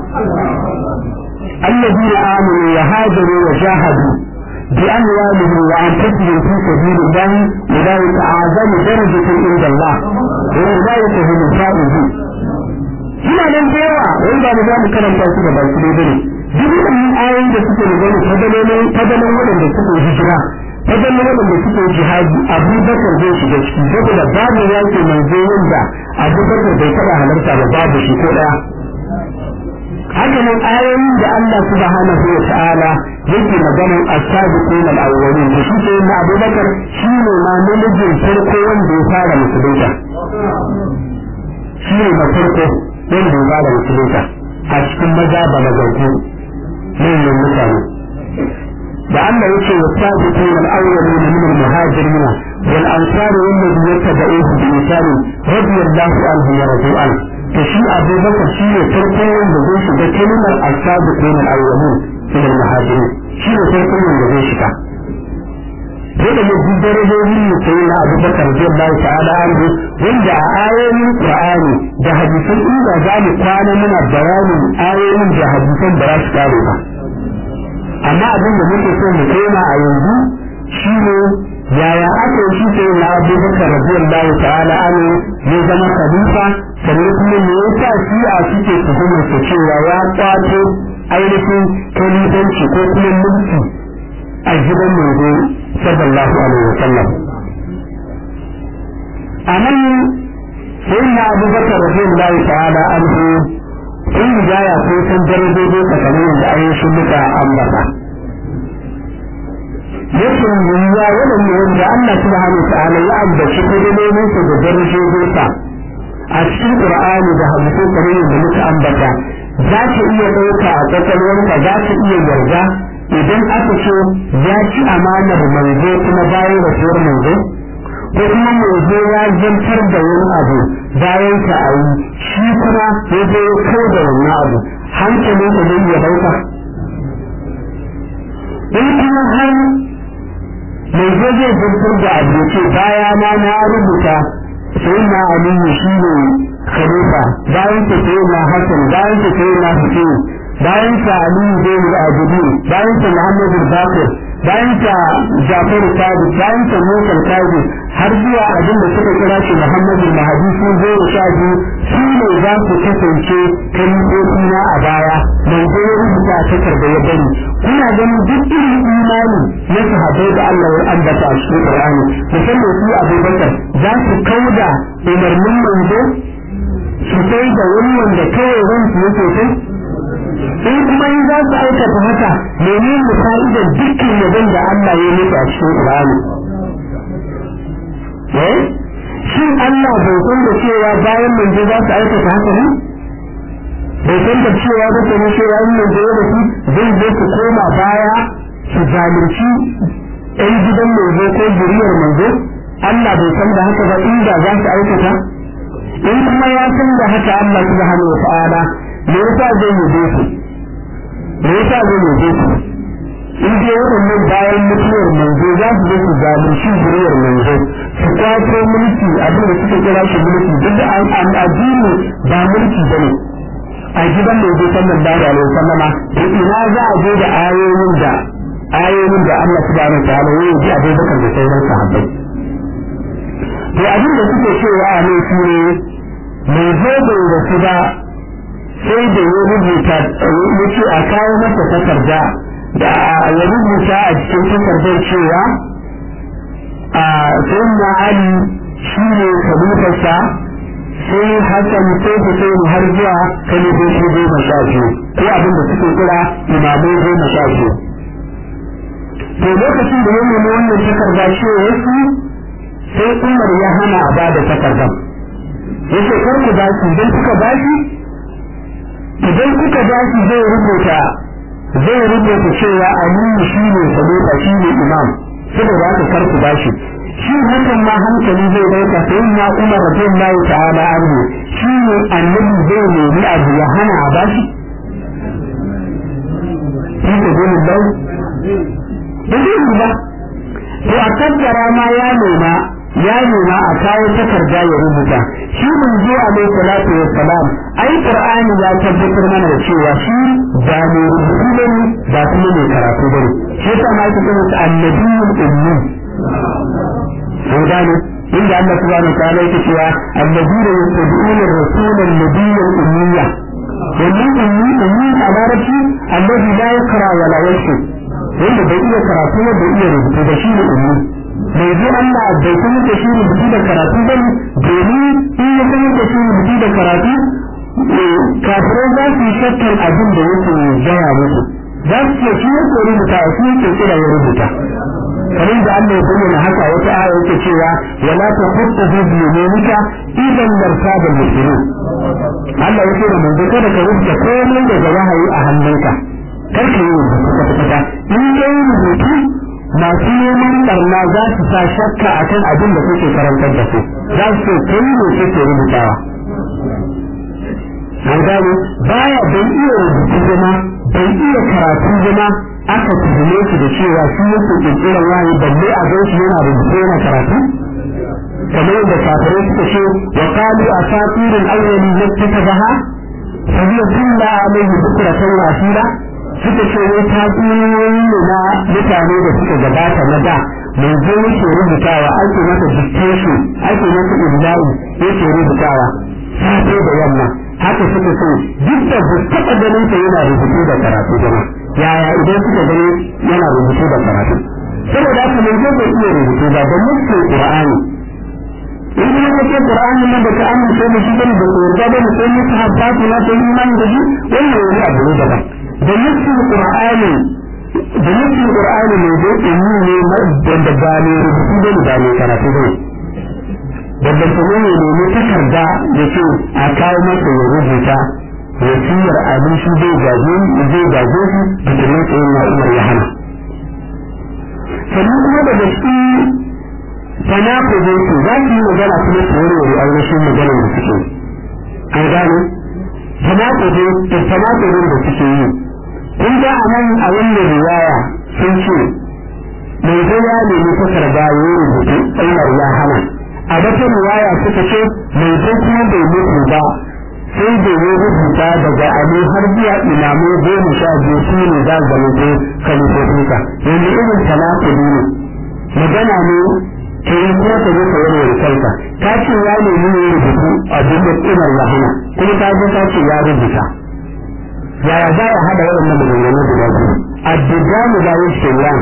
الذين آمنوا وهاجروا وجاهدوا بأموالهم وأنفسهم في سبيل الله أولئك أعظم درجة عند الله وأولئك هم الفائزون suna nan da yawa wanda ba za mu karanta su da baki dai bane duk wannan ayoyin da suke magana fadalolin fadalan waɗanda suke hijira fadalan waɗanda suke jihadi Abu Bakar zai shiga ciki saboda babu yake manzo wanda Abu Bakar bai taɓa halarta ba babu shi ko ɗaya haka nan ayoyin da Allah subhanahu wa ta'ala yake magana as-sabiqun al-awwalin da shi sai na Abu Bakar shi ne ma namijin farko wanda ya fara musulunta shi ne na farko wanda ya fara musulunta a cikin maza ba mazauku manyan mutane da Allah yake wa sabiqun al-awwalin min al-muhajirin wal ansar walladhi yattaba'uhu bi ihsan radiyallahu anhu wa radu anhu to shi Abu Bakar shi ne farko wanda zai shiga kalmar as-sabiqun al-awwalin min al-muhajirin shi ne farko wanda zai shiga dole ne duk darajoji ne sai na Abu Bakar radiyallahu ta'ala anhu wanda a ayoyin Qur'ani da hadisan inda za mu kwana muna bayanin ayoyin da hadisan ba za su kare ba amma abin da muke so mu koma a yanzu shine yaya aka yi shi na Abu Bakar radiyallahu ta'ala anhu ya zama khalifa sannan kuma me yasa shi a suke tuhumar sa cewa ya kwato ainihin kalifanci ko kuma mulki a gidan manzo sallallahu alaihi wa sallam a nan sai na Abu Bakar radiyallahu ta'ala anhu sun hidaya ko san darajoji tsakanin da ayyukan muka ambata yake yiwuwa waɗanda wanda Allah subhanahu wa ta'ala ya ambaci kalmomin sa da darajojin sa a cikin Qur'ani da hadisi kamar yadda muka ambata za ka iya ɗauka a kwakwalwarka za ka iya yarda idan aka ce ya ci amanar manzo kuma bayan rasuwar manzo ko kuma mai zo ya zantar da wani abu bayan ka a yi shi kuma ya zo ya kai da wannan abu hankalin ka zai iya dauka in kuma har mai zo zai zantar da abu ya ce baya na na rubuta sai na aliyu shi ne khalifa bayan ta sai na hasan bayan ta sai na hussein bayan ta aliyu zai yi abudu bayan ta muhammadu bakir bayan ta jafaru sadi bayan ta musa kaji har zuwa abin da suka kira shi muhammadu mahadi sun zo da sha biyu su ne za su kasance kalifofi na a baya mai zo ya rubuta a takarda ya bari kuna ganin duk irin imani na sahabbai da Allah ya ambata a cikin Qur'ani musamman su Abubakar za su kauda umarnin manzo su kai da wani wanda kawai ransu yake kai in kuma in za su aikata haka menene fa'idar dukkan yabon da Allah ya nufi a cikin Qur'ani eh shin Allah bai san da cewa bayan manzo za su aikata haka ne bai san da cewa da kuma cewa in manzo ya rasu zai zo su koma baya su zalunci ɗan gidan manzo ko zuriyar manzo Allah bai san da haka ba inda za su aikata in kuma ya san da haka Allah subhanahu wa ta'ala me yasa zai yi su me yasa zai yi su in dai waɗannan bayan mutuwar manzo za su zo su zalunci zuriyar manzo su kwato mulki abin da suka kira shi mulki duk da an addini ba mulki bane a gidan manzo sallallahu alaihi wasallama to ina za a je da ayoyin da ayoyin da Allah subhanahu wa ta'ala ya yi Abubakar da sauran sahabbai to abin da suke cewa a ne shi ne mai zo bai rasu ba sai da ya rubuta ya ce a kawo masa takarda da ya rubuta a cikin takardar cewa a sayyidina ali shi ne kalifarsa sai hassan sai hussein har zuwa kalifofi goma sha biyu ko abin da suke kira imamai goma sha biyu to lokacin da ya nemi wannan takarda ce wasu sai umar ya hana a ba da takardar yace kar ku ba shi idan kuka ba shi idan kuka ba shi zai rubuta zai rubuta cewa aliyu shi ne khalifa shi ne imam saboda haka kar ku ba shi shi hakan ma hankali zai dauka sai na umar radiyallahu ta'ala anhu shi ne annabi zai nemi abu ya hana a ba shi shi ne dole lau ba zai yi ba to a kaddara ma ya nema ya nema a kawo takarda ya rubuta shi mun zo a mai salatu wa salam ai qur'ani ya tabbatar mana da cewa shi ba mai rubutu bane ba kuma mai karatu bane shi yasa ma yake cewa annabiyul ummi sai gane inda Allah subhanahu wa ta'ala yake cewa alladina yattabi'una ar-rasula an-nabiyyal ummiyya wannan ummi ummi a larabci alladhi la yaqra wa la yaktub wanda bai iya karatu ba bai iya rubutu ba shi ne ummi mai zo Allah bai kuma da shi rubutu da karatu ba ne domin in ya kuma da shi rubutu da karatu kafirai za su yi shakkar abin da yake gaya musu za su ce shi yake rubuta a shi yake kira ya rubuta kamar da Allah ya bayyana haka wata aya yake cewa wala ta hutta fi biyunika idan martaba muslimin Allah yake da manzo kada ka rubuta komai daga wahayi a hannunka kar ka yi rubutu kwata in ka yi rubutu masu neman barna za su sa shakka akan abin da kuke karantar da su za su ce kai ne kake rubutawa an gane baya bai iya rubutu zama bai iya karatu zama aka tuhume shi da cewa shi yake kirkirar wahayi balle a gan shi yana rubutu yana karatu kamar yadda kafirai suka ce wa qalu asatirul awwali yattakabaha fa hiya kulla alayhi bukratan wa asira suka ce wai tatsuniyoyi ne na mutane da suka gabata na da mai zo yake rubutawa ake masa dictation ake masa illahi yake rubutawa safe da yamma haka suka ce duk da ba taɓa ganin sa yana rubutu da karatu jama yaya idan suka gani yana rubutu da karatu saboda haka mai zo bai iya rubutu ba da nufin qur'ani in kuma ka ce qur'ani nan da ka amince da shi bane da yarda da sai mutu habbatu na sai imani da shi wannan wani abu ne daban da nufin qur'ani da nufin qur'ani mai zo ilmi ne wanda ba ne rubutu da ba ne karatu ba babban kuma ne ne takarda da ce a kawo masa ya rubuta wasiyar abin shi zai gaje zai gaje shi da kuma tsayin na umar ya hana sannan kuma daga cikin tanakudu su za su yi magana kuma su warware ainihin maganar da suke an gane tanakudu da tanakudun da suke yi kun ga a nan a wannan riwaya sun ce mai zo ya nemi fasar da ya yi rubutu Umar ya hana a wata riwaya suka ce mai zo kuma bai mutu ba sai da ya rubuta daga ali har zuwa imamu goma sha biyu su ne za su zama ko kalifofinsa yanzu irin tanakudi ne magana ne ke yi kuma ka zo ka warware kanka ka ce ya nemi ya rubutu abin da Umar ya hana kuma ka zo ka ce ya rubuta yaya za a haɗa waɗannan maganganun guda biyu addu'amu da yin shirya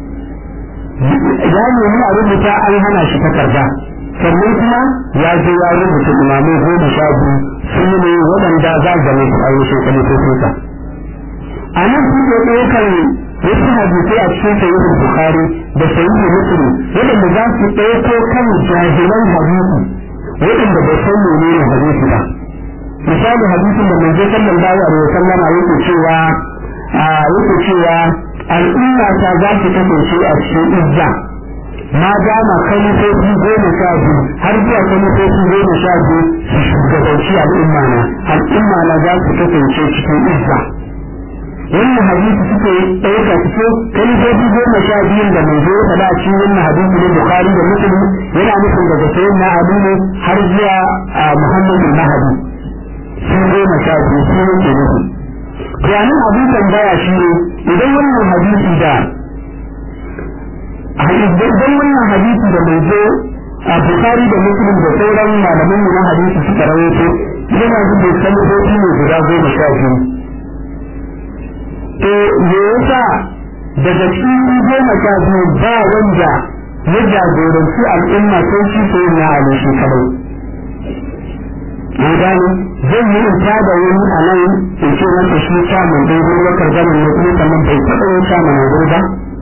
ya nemi a rubuta an hana shi takarda sannan kuma ya je ya rubuta imamai goma sha biyu sun ne waɗanda za a zama su ainihin kalifofinsa a nan kuke ɗaukar wasu hadisai a cikin sayyidin bukhari da sayyidin muslim waɗanda za su ɗauko kan jahilan hadisi waɗanda ba san menene hadisi ba misali hadisin da manzo sallallahu alaihi wasallam yake cewa yake cewa al'umma ta za su kasance a cikin izza ma dama kalifofi goma sha biyu har zuwa kalifofi goma sha biyu su shugabanci al'umma na al'umma na za su kasance cikin izza wannan hadisi suke ɗauka suke kalifofi goma sha biyun da mai zo faɗa a cikin wannan hadisi na bukari da muslim yana nufin daga sayin na abu ne har zuwa muhammadu mahadi sun goma sha biyu sun yake nufi bayanin abin tambaya shi ne idan wannan hadisi da idan wannan hadisi da mai zo a bukari da muslim da sauran malaman mu na hadisi suka rawaito yana zuba kalifofi ne guda goma sha biyu to me yasa daga cikin goma sha biyu ba wanda ya jagoranci al'umma sai shi sai na ali shi kadai an gane zan yi in tada wani a nan in ce masa shi samun dai gurin wakar ganin ne kuma sannan bai taɓa yin samun na gurin ba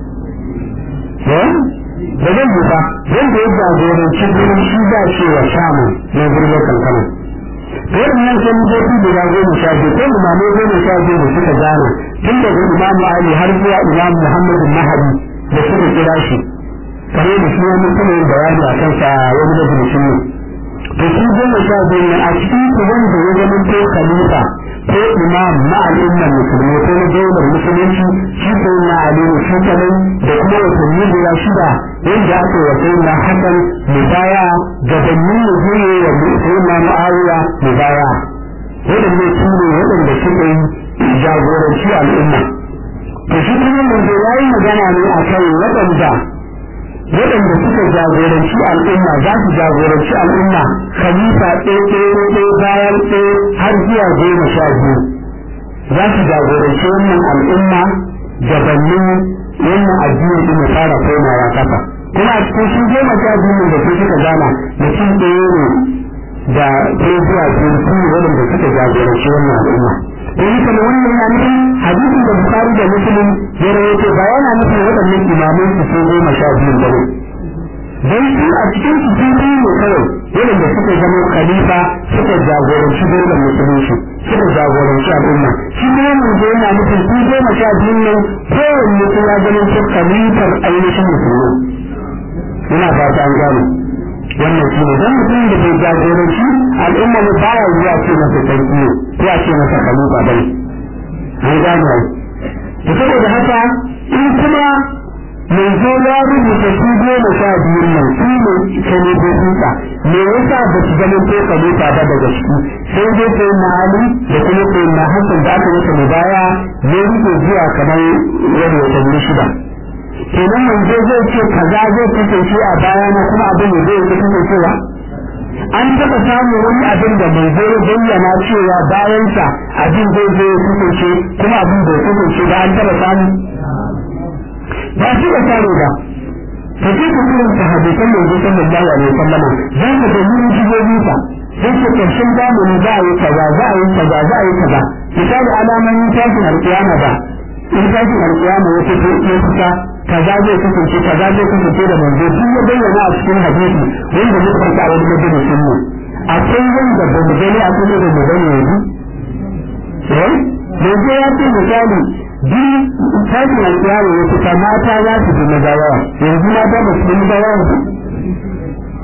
da zan yi ba zan da ya jagoranci gurin shi za ce wa samun na gurin wakar ganin waɗannan kalifofi guda goma sha biyu ko imamai goma sha biyu da suka gane tun daga imamu ali har zuwa imamu muhammadu mahadi da suka kira shi kare da shi wani kuma yin bayani a kansa wani da jirgin ne to shi goma sha biyu ne a cikin su wanda ya zama ko khalifa ko imam na al'ummar musulmi ko na daular musulunci shi ko na aliyu shi kadai da kuma watanni guda shida wanda aka wa sai na hasan mubaya gabanin ya zuwa wa sai na mu'awiya mubaya waɗanda su ne waɗanda suka yi jagoranci al'umma to shi kuma manzo ya yi magana ne a kan waɗanda waɗanda suka jagoranci al'umma za su jagoranci al'umma khalifa ɗaya ɗaya ɗaya bayan ɗaya har zuwa goma sha biyu za su jagoranci wannan al'umma gabanin wannan addini ɗin ya fara komawa kafa kuma a cikin shi goma sha biyu da su suka gana mutum ɗaya ne da ɗaya zuwa biyu su ne waɗanda suka jagoranci wannan al'umma don haka da wannan yana nufin hadisin da bukari da muslim ya rawaito ba yana nufin waɗannan imamai su sun goma sha biyu ba ne don su a cikin su sun biyu ne kawai waɗanda suka zama khalifa suka jagoranci daular musulunci suka jagoranci al'umma shi kuma manzo yana nufin su goma sha biyu ne kowanne sun ya zama su khalifar ainihin musulmi ina fata an gane wannan shi ne don mutum da bai jagoranci al'umma ne baya zuwa ce masa sarki ne ko a ce masa khalifa bai an gane to saboda haka in kuma mai zo ya rubuta su goma sha biyun nan su ne kalifofinsa me yasa ba su zama ko khalifa ba daga ciki sai dai sai na ali da kuma sai na hasan da aka masa mubaya ne rike zuwa kamar wani watanni shida kenan manzo zai ce kaza zai kasance a baya na kuma abin da zai kasancewa an taɓa samun wani abin da mai zai bayyana cewa bayansa abin zai zai kasance kuma abin bai kasance ba an taɓa samu ba shi da tare ba ka ce ka kuma ta hadisan manzo sallallahu alaihi wasallam za ka ga mun jibobi sa sai ce karshen zamani za a yi kaza za a yi kaza za a yi kaza misali alamomin tashin alƙiyama ba in tashin alƙiyama ya fito ya fita kaza zai kasance kaza zai kasance da manzo sun ya bayyana a cikin hadisi wanda muka farka a wani majalisin mu akwai wanda ba mu gani a kuma da mu gani yanzu eh manzo ya ce misali duk tashin alƙiyama ya fita mata za su fi maza yawa yanzu mata ba su fi maza yawa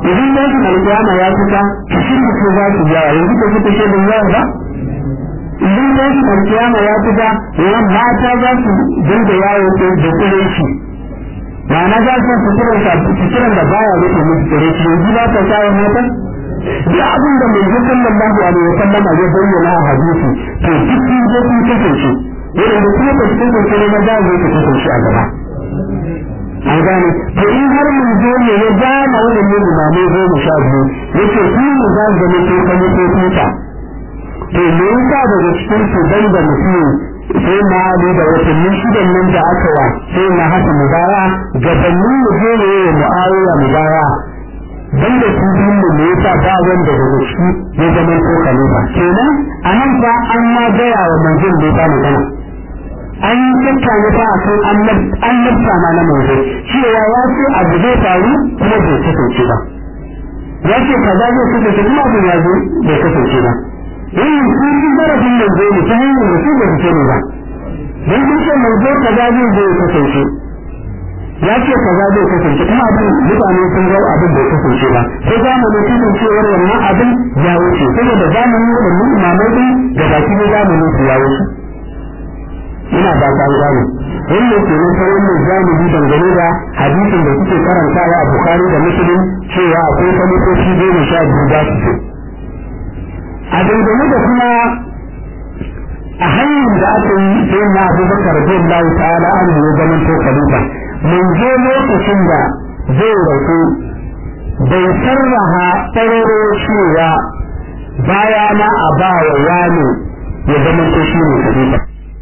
idan tashin alƙiyama ya fita kishin da su za su yawa yanzu ka fita shi da yawa ba idan tashin alƙiyama ya fita yawan mata za su dinga yawo da kurenci ma'ana za su fitiran da fitiran da baya rufe musu kurenci yanzu ba ta kawo mata duk abin da mai zukan lallahu alaihi wa sallama ya bayyana a hadisi to duk sun je sun kasance yadda da kuma ba su kasance ne na za su kasance a gaba an gane to in har mun zo ne ya gama waɗannan limamai goma sha biyu yace ku ne za su zama ko kan ko tuta to me yasa daga cikin su dan da mutum sai na ali da watanni shidan nan da aka wa sai na haka mubaya gabanin mu je ne ya mu'awiya mubaya dan da su biyun da me yasa ba wanda daga ciki ya zama ko khalifa kenan anan fa an ma gaya wa manzon da ya magana an yi tattauna ta a kan annabta ma na manzo cewa ya ce abu zai faru kuma bai kasance ba ya ce kaza zai kasance kuma abu ya zo bai kasance ba wannan sun fi zarafin manzo ne ta hanyar da su ba su sani ba don sun ce manzo kaza zai zo ya kasance ya ce kaza zai kasance kuma abin mutane sun ga abin bai kasance ba sai zamanin kasancewar wannan abin ya wuce saboda zamanin waɗannan imamai din da baki da zamanin su ya wuce ina ba ta gane wannan ke nan sai wannan jami'i dangane da hadisin da suke karantawa a Bukhari da Muslim cewa akwai kalmomi goma sha biyu za su a dangane da kuma a hanyar da aka yi sai na Abubakar bin Allah ta'ala an yi zaman to khalifa mun je lokacin da zai rasu bai sarraha tsararo cewa baya na a ba wa wani ya zama to shi ne khalifa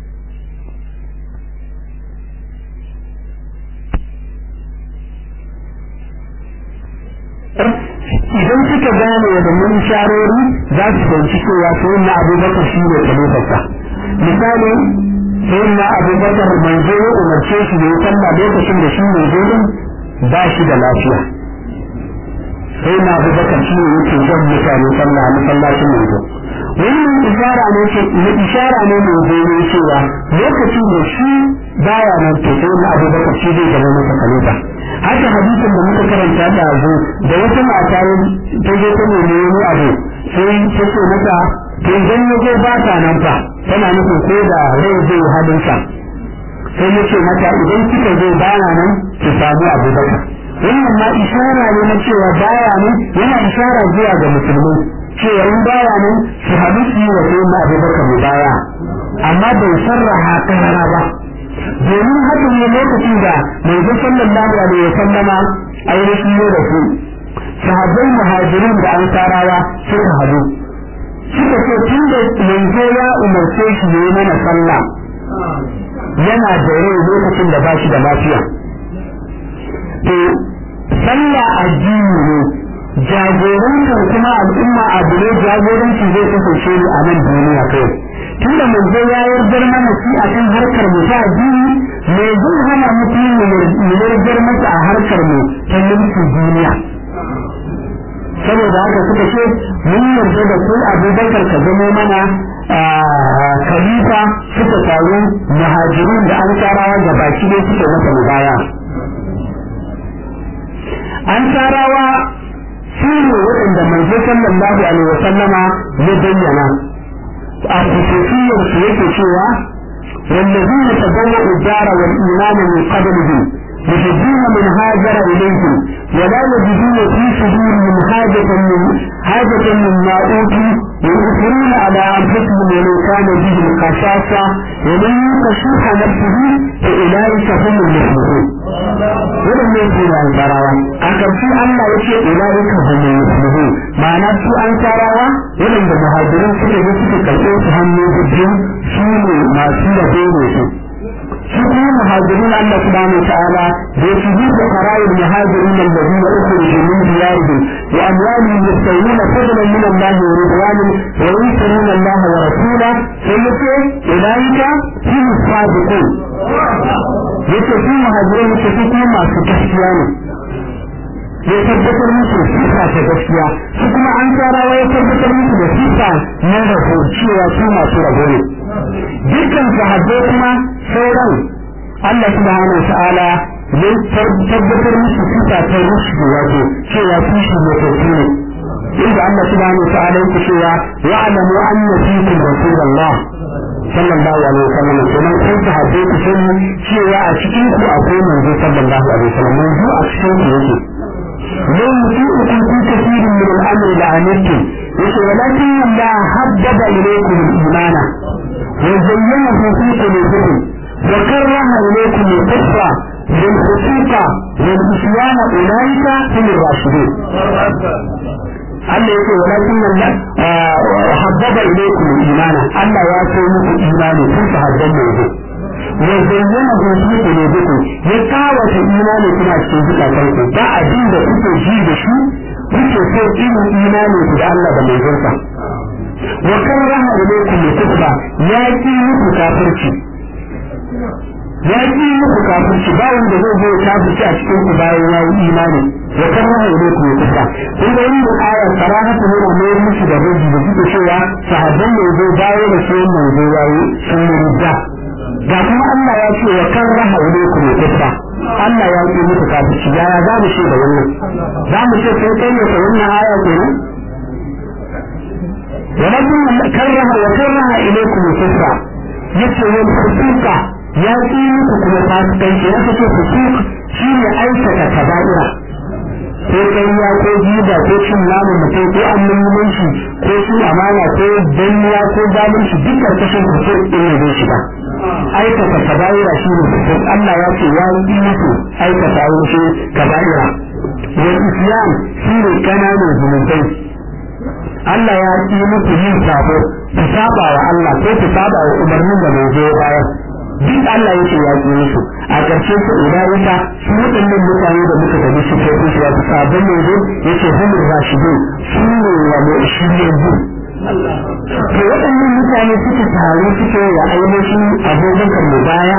idan suka gane wadannan sharori za su fahimci cewa sai na abubakar shi ne khalifarsa misali sai na abubakar manzo ya umarce shi da ya sallah lokacin da shi manzo din ba shi da lafiya sai na abubakar shi ne yake jan mutane sallah masallacin manzo wannan ishara ne ce ishara ne mai zai cewa lokacin da shi baya nan to sai na abubakar shi zai zama masa khalifa haka hadisin da muka karanta da azu da wata mata ta je ta nemi wani abu sai ta ce mata to idan ya zo ba ta nan fa tana nufin ko da rai zai halin sa sai ya ce mata idan kika zo bana nan ki samu abubakar wannan ma ishara ne na cewa baya nan yana ishara zuwa ga musulmai cewa in baya nan su haɗu su yi wa sai na abubakar mu baya amma bai sarraha karara ba domin haka ne lokacin da manzo sallallahu alaihi wa sallama ainihin ne da su sahabbai muhajirin da ansarawa suka hadu suka ce tun da manzo ya umarce shi ne mana sallah yana da rai lokacin da ba shi da lafiya to sallah addini ne jagorantar kuma al'umma abu ne jagoranci zai kasance ne a nan duniya kai tun da manzo ya yardar mana shi a kan harkar mu ta addini me zai hana mutum mu yardar masa a harkar mu ta mulkin duniya saboda haka suka ce mun yarda da kai abubakar ka zama mana khalifa suka taru muhajirun da ansarawa da baki ne suka masa mubaya ansarawa su ne waɗanda manzo sallallahu alaihi wa sallama ya bayyana a kusurciyar su yake cewa والذين تبوأوا الدار والإيمان من قبلهم يحبون من هاجر إليهم ولا يجدون في صدورهم حاجة من حاجة مما أوتوا ويؤثرون على أنفسهم ولو كان بهم خصاصة ومن يوق شح نفسه فأولئك هم المفلحون. ولم يكن عن تراوى أكثر في الله يشيء أولئك هم المفلحون معنى في أن تراوى ولم المهاجرين سكة يسكة كالأوت هم يجدون سوني ما سيئة بينهم shi kuma muhajirin Allah subhanahu wa ta'ala da ya fi da qara'il muhajirin alladhina ukhriju min diyarihim wa amwalihim yastawuna fadlan min Allah wa ridwanan wa yusiruna Allah wa rasulahu sai yace ulaika hum sadiqun yace su muhajirin yace su kuma masu gaskiya ne ya tabbatar musu sifa ta gaskiya su kuma an tsarawa ya tabbatar musu da sifa na rabo cewa su masu rabo ne dukkan sahabbai kuma sauran Allah subhanahu wa ta'ala ne tabbatar musu sifa ta rushdi wato cewa su shi mutattu ne inda Allah subhanahu wa ta'ala yake cewa wa'lamu anna fiikum rasulullah sallallahu alaihi wasallam kenan kun sahabbai ku sani cewa a cikin ku akwai manzo sallallahu alaihi wasallam manzo a cikin ku yake لو يطيعكم في كثير من الامر لعنتم ولكن الله حبب اليكم الايمان وزينه في قلوبكم وكره اليكم الكفر والفسوق والعصيان اولئك هم الراشدون Allah yake walakin Allah habbaba ilaykum al-imana Allah ya so muku imani kun sahabban manzo wa zayyana hu fi qulubikum ya kawata imani kuna cikin zukatan ku ba abin da kuke ji da shi kuke so irin imani ku da Allah da manzonsa wa karaha ilaykum al-kufra ya ki muku kafirci ya ki muku kafirci ba wanda zai zo kafirci a cikin ku bayan ya yi imani wa karaha ilaykum al-kufra kun ga wannan aya sarahatu yana mai musu da rubi da suke cewa sahabban manzo bayan da shi manzo yayi sun rida ga kuma Allah ya ce wa kan raha ilaykum al-kufra Allah ya ce muku kafirci ya za mu ce da wannan za mu ce sai kai ne wannan aya kenan ولكن كره وكره إليكم الكفر يتوى الفسوق يا تيمك كما فاسقين يا تتوى فسوق شيء أيسك كبائرة ko ƙarya ko jiba ko cin namun mutum ko annabimanci ko cin amana ko danniya ko zalunci duk karkashin kusur ɗin ne zai shiga aikata kaba'ira shi ne kusur Allah ya ce ya yi musu aikata wuce kaba'ira wal islam shi ne kananan zunubai Allah ya ci muku yin sabo ku saba wa Allah ko ku saba wa umarnin da mai zo baya duk Allah yake ya ci musu a ƙarshe su ulaika su waɗannan mutane da muka tafi su kai su ya sabon mai zo yace humur rashidun su ne wa mai shirye zu to waɗannan mutane suka taru suke wa ainihin abokan mu baya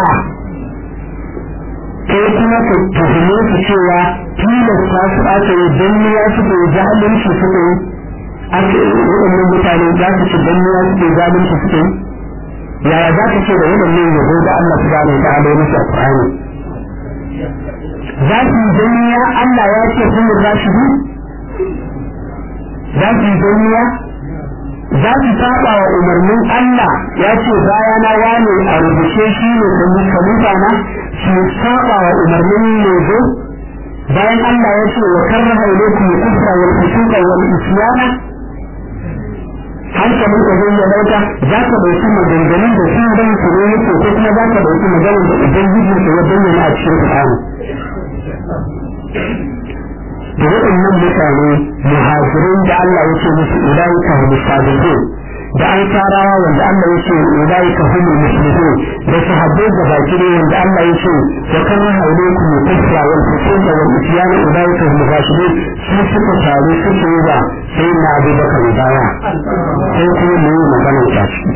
kai kuma ka tuhume su cewa tilasta su aka yi danniya suka yi zalunci suka yi ake waɗannan mutane za su ci danniya suke zalunci suke yi yaya za ka ce da waɗannan yabo da Allah subhanahu wa ta'ala ya musu alƙur'ani za su yi danniya Allah ya ce sun za su yi za su yi danniya za su saba wa umarnin Allah ya ce baya na wane a rubuce shi ne kan khalifa na su saba wa umarnin yanzu bayan Allah ya ce wa karraha ilaykum al-kufra wal fusuqa wal isyana hankalin ka zai ya dauka za ka dauki maganganun da sun ran su ne yake ko kuma za ka dauki maganar da ubangiji ka ya bayyana a cikin Qur'ani da waɗannan mutane muhajirin da Allah ya ce musu ulaika hum sabiqun da an tarawa wanda Allah ya ce ulaika hum muslimun da sahabbai da baki ne wanda Allah ya ce wa kana hawlaykum kufra wal fusuqa wal isyan ulaika hum rashidun su suka taru suke yi ba sai na Abu Bakar baya sai kuma mu yi magana ta ci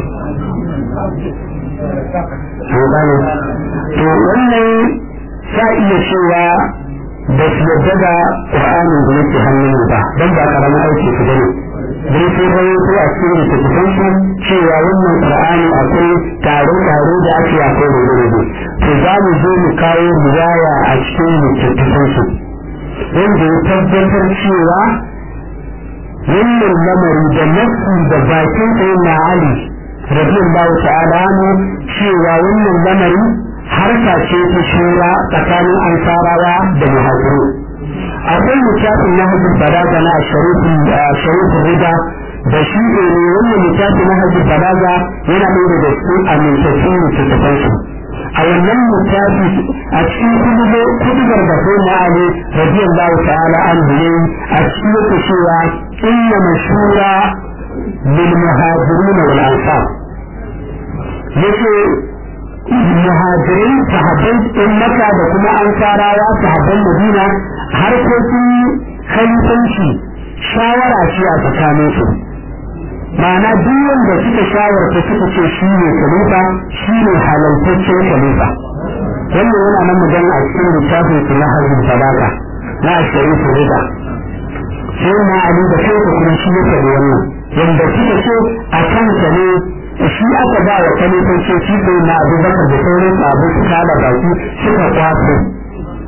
to wannan sa iya cewa ba su yadda da ƙur'anin da yake hannun ba don ba karamin aiki su bane don sai bai ko a cikin littattafan su cewa wannan ƙur'ani akwai tare-tare da ake akwai rube-rube to za mu zo mu kawo riwaya a cikin littattafan su wanda ya tabbatar cewa wannan lamari da nafsi da bakin sai na ali radiyallahu ta'ala ne cewa wannan lamari harka ce ta shura tsakanin ansarawa da muhajiru akwai littafin na hajji balaga na sharifin rida da shi ne wannan littafin na hajji balaga yana ɗaya daga cikin amintattun littattafan su a wannan littafi a cikin kudubar da sai na ali radiyallahu ta'ala an ne a cikin yake cewa inna mashura lil muhajirin wal ansar yace muhajirai sahabban ɗin maka da kuma an tarawa sahabban madina harkokin khalifanci shawara ce a tsakanin su ma'ana duk wanda suka shawarta suka ce shi ne khalifa shi ne halaltaccen khalifa wannan yana nan magana a cikin littafin su na harbin balaga na ashirin su rida sai na ali da kai kuma shi ya faɗi wannan wanda suka ce a kansa ne shi aka ba wa kalifanci shi ne na abubakar da sauran abu su kada baki suka kwaso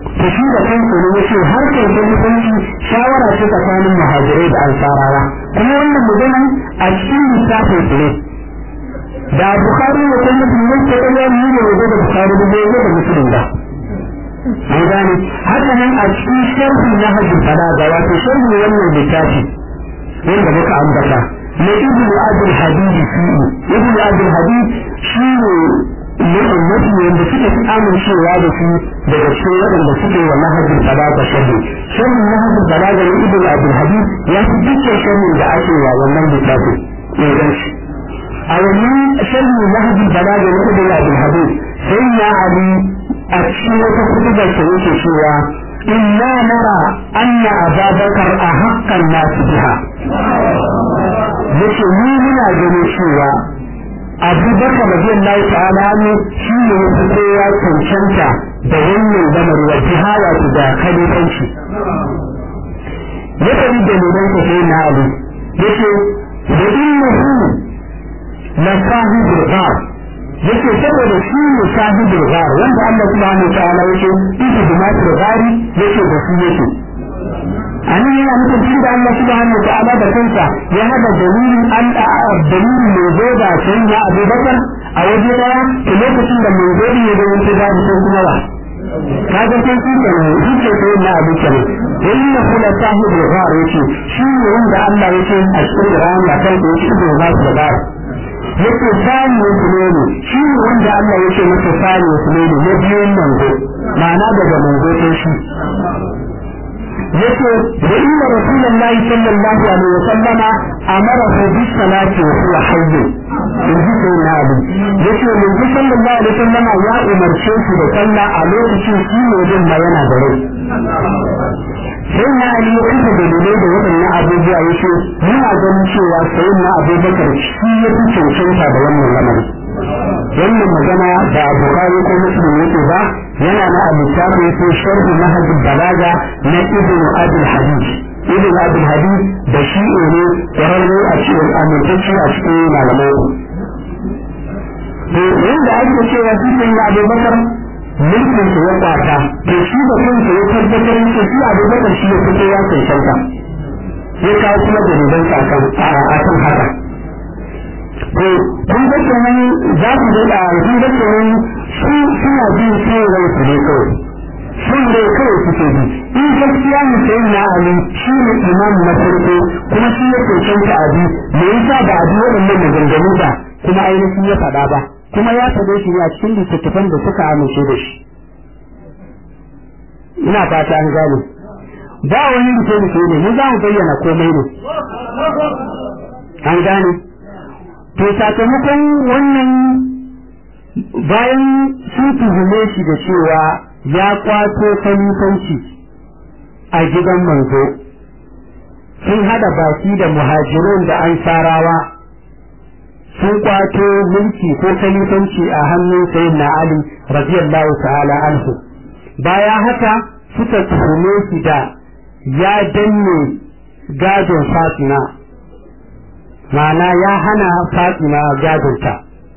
to shi da kansa ne yace har kai da mutunci shawara ce tsakanin muhajirai da ansarawa kuma wannan magana a cikin lissafin su ne da bukhari ne kuma musulmai ke ɗaya ne ne wajen da bukhari da zai da musulun ba an gane haka nan a cikin sharhi na hajji falaga wato sharhi wannan littafi wanda muka ambata na ibnu abdul hadid shi ibnu abdul hadid shi ne mafi wanda suka fi amincewa da su daga cikin waɗanda suke wa nahajin balaga sharhi sharhin nahajin balaga na ibnu abdul hadid ya fi dukkan sharhin da ake wa wannan littafin inganci a wannan sharhin nahajin balaga na ibnu abdul hadid sai ya ali a cikin wata kutubar sa yake cewa inna nara anna ababakar a haƙƙan nasu biha yace ni muna ganin cewa abubakar radiyallahu ta'ala ne shi ne ya kowa cancanta da wannan zamar wa jihaya da khalifanci ya tabi da nunan sa sai na ali yace da innahu la sahibul ghar yace saboda shi ne sahibul ghar wanda Allah subhanahu wa ta'ala yake isu bi masu ghari yace da su yake an yi yana nufin tun da Allah subhanahu wa ta'ala da kansa ya hada dalilin an dalilin mai zo da sai ya Abu Bakar a waje daya to lokacin da mai zo ne da wani da mutum kuma ba kaga sai shi ke ne shi ke sai na Abu Bakar inna kula sahibul ghar yace shi ne wanda Allah yake a cikin Qur'ani ya kai da shi da ba su da yake sani musulmi shi ne wanda Allah yake masa sani musulmi ne biyun manzo ma'ana daga manzo sai shi yake da inna rasulullahi sallallahu alaihi wasallama amara bis salati wa huwa hayy in ji sai na abu yace manzo sallallahu alaihi wasallama ya umarce shi da sallah a lokacin shi ne din ma yana da rai sai na ali ya kuka dalilai da waɗannan abubuwa yace muna ganin cewa sai na abubakar shi ya fi cancanta da wannan lamarin wannan magana da bukari ko muslim yake ba yana na a littafin ko sharhi na hajji balaga na ibn abul hadid ibn abul hadid da shi ne kwararre a cikin amintacci a cikin malamai to yanda ake cewa shi ne na abubakar mulkin sa ya kwata to shi da kansa ya tabbatar da shi abubakar shi ya fito ya cancanta ya kawo kuma dalilan sa kan a kan haka to kun ga kenan za ku ga da kun ga kenan su suna jin cewa su ne kawai sun dai kawai suke bi in gaskiya mu sai na ali shi ne imam na farko kuma shi ya cancanta a bi me yasa ba a bi waɗannan maganganu ba kuma ainihin ya faɗa ba kuma ya faɗe shi ne a cikin littattafan da suka amince da shi ina fata an gane ba wani rufe ne mu za mu bayyana komai ne an gane to sakamakon wannan bayan sun tuhume shi da cewa ya kwato kalifanci a gidan manzo sun hada baki da muhajirun da ansarawa sun kwato mulki ko kalifanci a hannun sayyidina ali radiyallahu ta'ala anhu baya haka suka tuhume shi da ya danne gadon fatima ma'ana ya hana fatima gadonta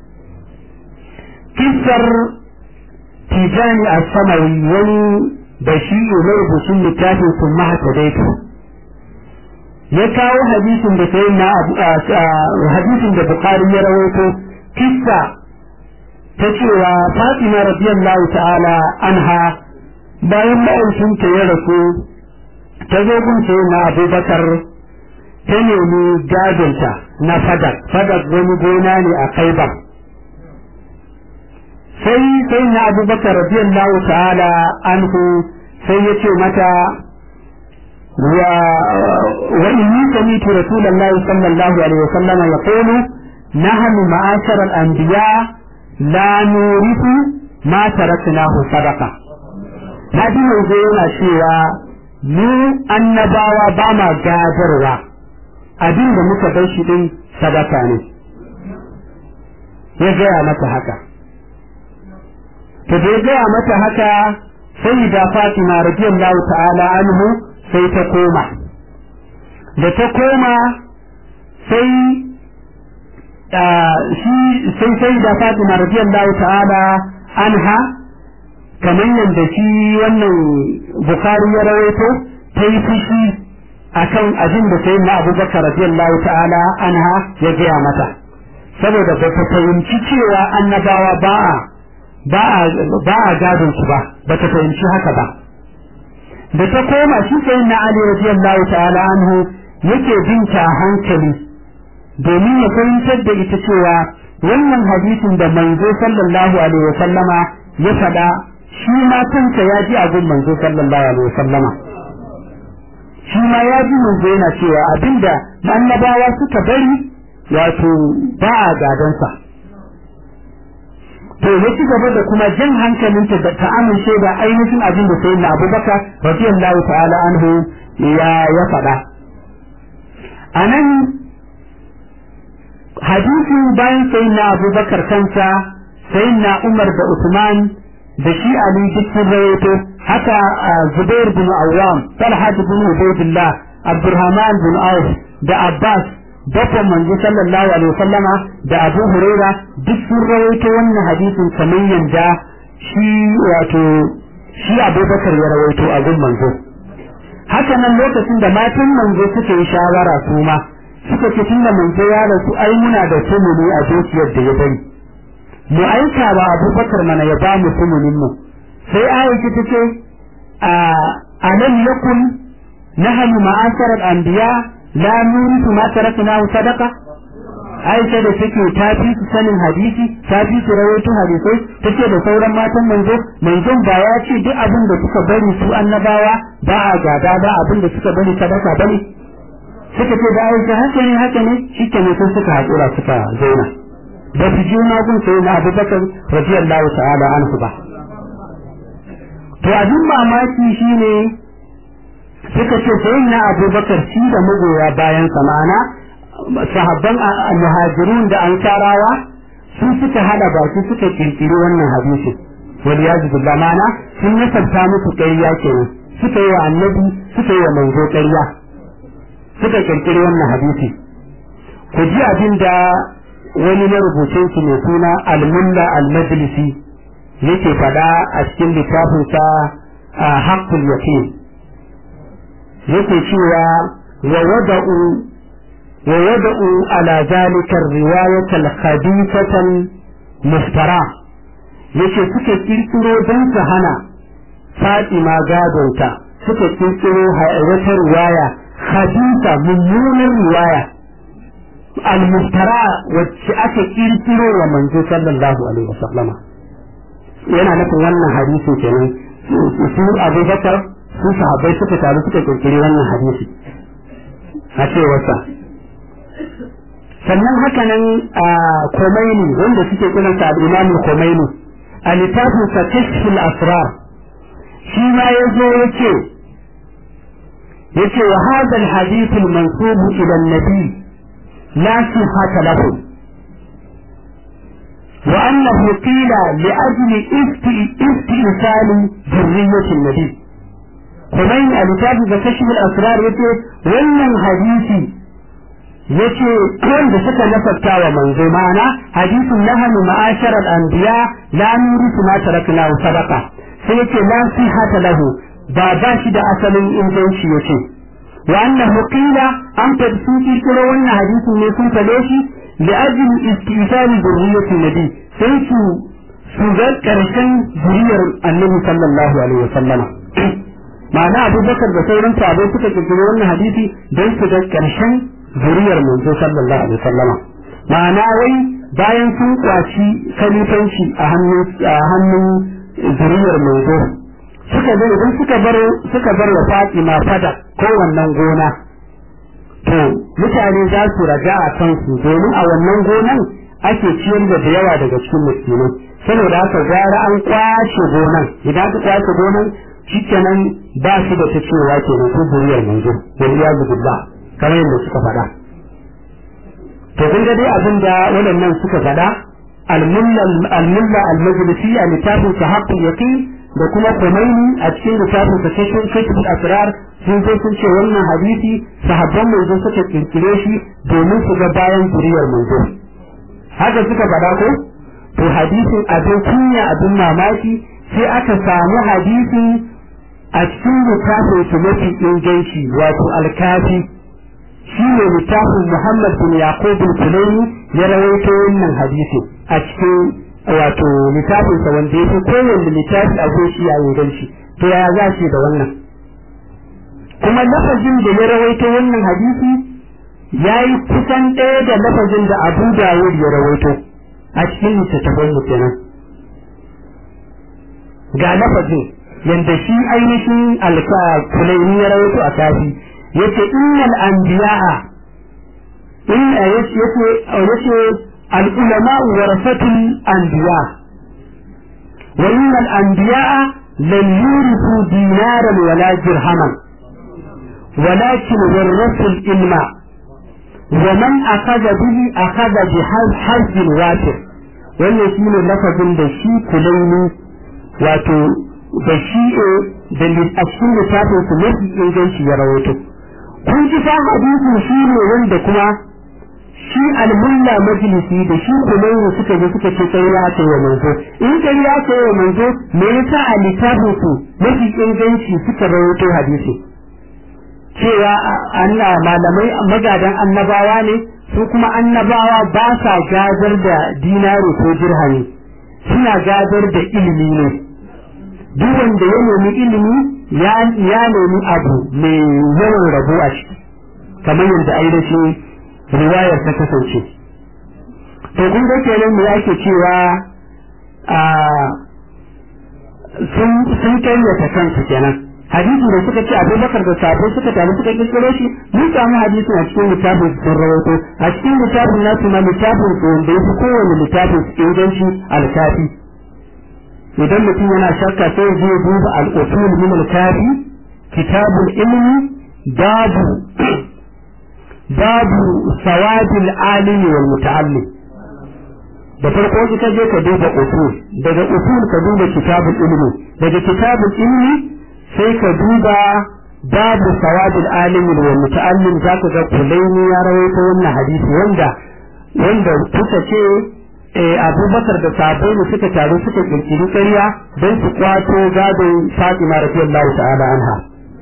kisar tijani a samawi wani da shi ne rubutun littafin sun mahata daitu ya kawo hadisin da sai na hadisin da bukari ya rawaito kissa ta cewa fatima radiyallahu ta'ala anha bayan ma'aikinta ya rasu ta zo gun sai na abubakar ta nemi gadonta na fadak fadak wani gona ne a kaibar sai sai na abubakar radiyallahu ta'ala anhu sai ya ce mata wa wa inni sami'tu rasulullahi sallallahu alaihi wasallam yaqulu nahnu ma'ashar al-anbiya la nurithu ma taraknahu sadaqa na ji yanzu yana cewa mu annabawa ba ma gadarwa abin da muka bar shi din sadaka ne ya gaya mata haka to da ya gaya mata haka sai da Fatima radiyallahu ta'ala anhu sai ta koma da ta koma sai shi sai sai da Fatima radiyallahu ta'ala anha kamar yadda shi wannan bukari ya rawaito ta yi fushi akan abin da sai na abubakar radiyallahu ta'ala anha ya gaya mata saboda ba ta fahimci cewa annabawa ba a ba a ba a gadon su ba ba ta fahimci haka ba da ta koma shi sai na ali radiyallahu ta'ala anhu yake binta hankali domin ya fahimtar da ita cewa wannan hadisin da manzo sallallahu alaihi wasallama ya faɗa shi ma kansa ya ji abin manzo sallallahu alaihi wasallama shi ma ya ji manzo yana cewa abinda annabawa suka bari wato ba a gadansa to ya ci gaba da kuma jan hankalinta da ta amince da ainihin abin da sayyidina abubakar radiyallahu ta'ala anhu ya ya faɗa anan hadisin bayan sayyidina abubakar kansa sayyidina umar da usman da shi ali duk sun rawaito haka zubair bin awwam talha bin ubaydillah abdurrahman bin auf da abbas bakon manzo sallallahu alaihi wasallama da abu huraira duk sun rawaito wannan hadisin kamar yanda shi wato shi abubakar ya rawaito a gun manzo haka nan lokacin da matan manzo suka yi shawara su ma suka ce tunda manzo ya rasu ai muna da tumuni a dukiyar da ya bari mu aika wa abubakar mana ya ba mu tumunin mu sai aisha ta ce a alam yakun nahnu ma'asharal anbiya la nurisu ma tarakna sadaqa Aisha da take ta fi su sanin hadisi ta fi su rawaito hadisai take da sauran matan manzo manzon ba ya ce duk abin da suka bari su annabawa ba a gada ba abin da suka bari sadaka bane suka ce da Aisha haka ne haka ne shikenan sun suka hakura suka zauna ba su ji na gun sai na Abubakar radiyallahu ta'ala anhu ba to abin mamaki shine suka ce sai na abubakar shi da magoya bayan samana sahabban muhajirun da ansarawa sun suka hada baki suka kirkiri wannan hadisi wal yazu billah mana sun nasabta musu ƙarya kenan suka yi wa annabi suka yi wa manzo ƙarya suka kirkiri wannan hadisi ku ji abin da wani marubucin su mai suna al-mulla al-majlisi yake faɗa a cikin littafinsa haqqul yaqin yake cewa wa wada'u wa wada'u ala zalika riwayat al-khabithatan muftara yace suke kirkiro don su hana Fatima gadonta suka kirkiro wata riwaya khabitha mummunar riwaya al-muftara wacce aka kirkiro wa manzo sallallahu alaihi wasallama yana nufin wannan hadisi kenan su Abubakar su sahabbai suka taru suka kirkiri wannan hadisi a cewarsa sannan haka nan a Khomeini wanda suke kiransa al-Imam Khomeini a littafin sa Kashful Asrar shi ma yazo yace yace wa hadha al-hadith al-mansub ila an-nabi la sihhata lahu وأنه قيل لأجل استئصال ذرية النبي Kumain a littafin da kashif al-asrar yace wannan hadisi yace wanda suka nasabta wa manzo ma'ana hadisin nahnu ma'ashara al-anbiya la nurisu ma tarakna sadaqa sai yace la sihata lahu ba ba shi da asalin inganci yace wa annahu qila an tadsuki kiro wannan hadisin ne sun fade shi li ajli istisal zurriyyati nabi sai su su ga karshen zuriyar annabi sallallahu alaihi wasallam ma'ana abubakar da sauran sahabbai suka kirkiri wannan hadisi don su ga karshen zuriyar manzo sallallahu alaihi wasallam ma'ana wai bayan sun kwaci kalifanci a hannun a hannun zuriyar manzo suka zo idan suka bar suka bar wa Fatima fada ko wannan gona to mutane za su raja a kansu domin a wannan gonan ake ciyar da yawa daga cikin musulmai saboda haka gara an kwace gonan idan aka kwace gonan shikenan ba shi da ta cewa kenan ko zuriyar manzo waliya billah kamar yadda suka faɗa to kun ga dai abin da waɗannan suka faɗa al-mulla al-majlisi a littafin sa haqqul yaqin da kuma Khomeini a cikin littafin sa kashfin kashful asrar sun zo sun ce wannan hadisi sahabban manzo suka kirkire shi domin su ga bayan zuriyar manzo haka suka faɗa ko to hadisin abin kunya abin mamaki sai aka samu hadisin a cikin littafin su mafi inganci wato alkafi shi ne littafin Muhammad bin Yaqub bin Kulaini ya rawaito wannan hadisi a cikin wato littafin sa wanda yake kowanne littafi a shi ya inganci to ya za shi da wannan kuma lafazin da ya rawaito wannan hadisi ya yi kusan ɗaya da lafazin da Abu Dawud ya rawaito a cikin littattafan mu kenan ga lafazin yanda shi ainihin alka kulaini ya rawaito a kafi yace innal anbiya'a in yace yace al ulama warasatul anbiya wa innal anbiya'a lam yurithu dinaran wala dirhaman ولكن ورثوا العلم ومن أخذ به أخذ بحظ وافر wannan shi ne lafazin da shi kulaini wato da shi da a cikin littafin su mafi inganci ya rawaito kun ji fa hadisin shi ne wanda kuma shi almulla majlisi da shi kulaini suka je suka ce kai ya ce wa manzo in kai ya ce wa manzo me yasa a littafin su mafi inganci suka rawaito hadisi cewa Allah malamai magadan annabawa ne su kuma annabawa ba sa gadar da dinari ko dirhami suna gadar da ilimi ne duk wanda ya nemi ilimi ya nemi abu mai yawan rabo a ciki kamar yadda ainihin riwayar ta kasance to kun ga kenan mu yake cewa a sun sun kayyata kansu kenan hadisi da suka ce abubakar da sabo suka taru suka kirkiro shi mun samu hadisi a cikin littafin sun rawaito a cikin littafin nasu ma littafin su wanda ya fi kowane littafin su inganci alkafi idan mutum yana shakka sai ya je duba al-usul min al-kafi kitabul ilmi babu babu sawadil alimi wal muta'allim da farko ka je ka duba usul daga usul ka duba kitabul ilmi daga kitabul ilmi sai ka duba babu sawadul alimi wal muta'allim zaka ga kulaini ya rawaito wannan hadisi wanda wanda kuka ce abubakar da sabai ne suka taru suka kirkiri ƙarya don su kwato gadon fatima radiyallahu ta'ala anha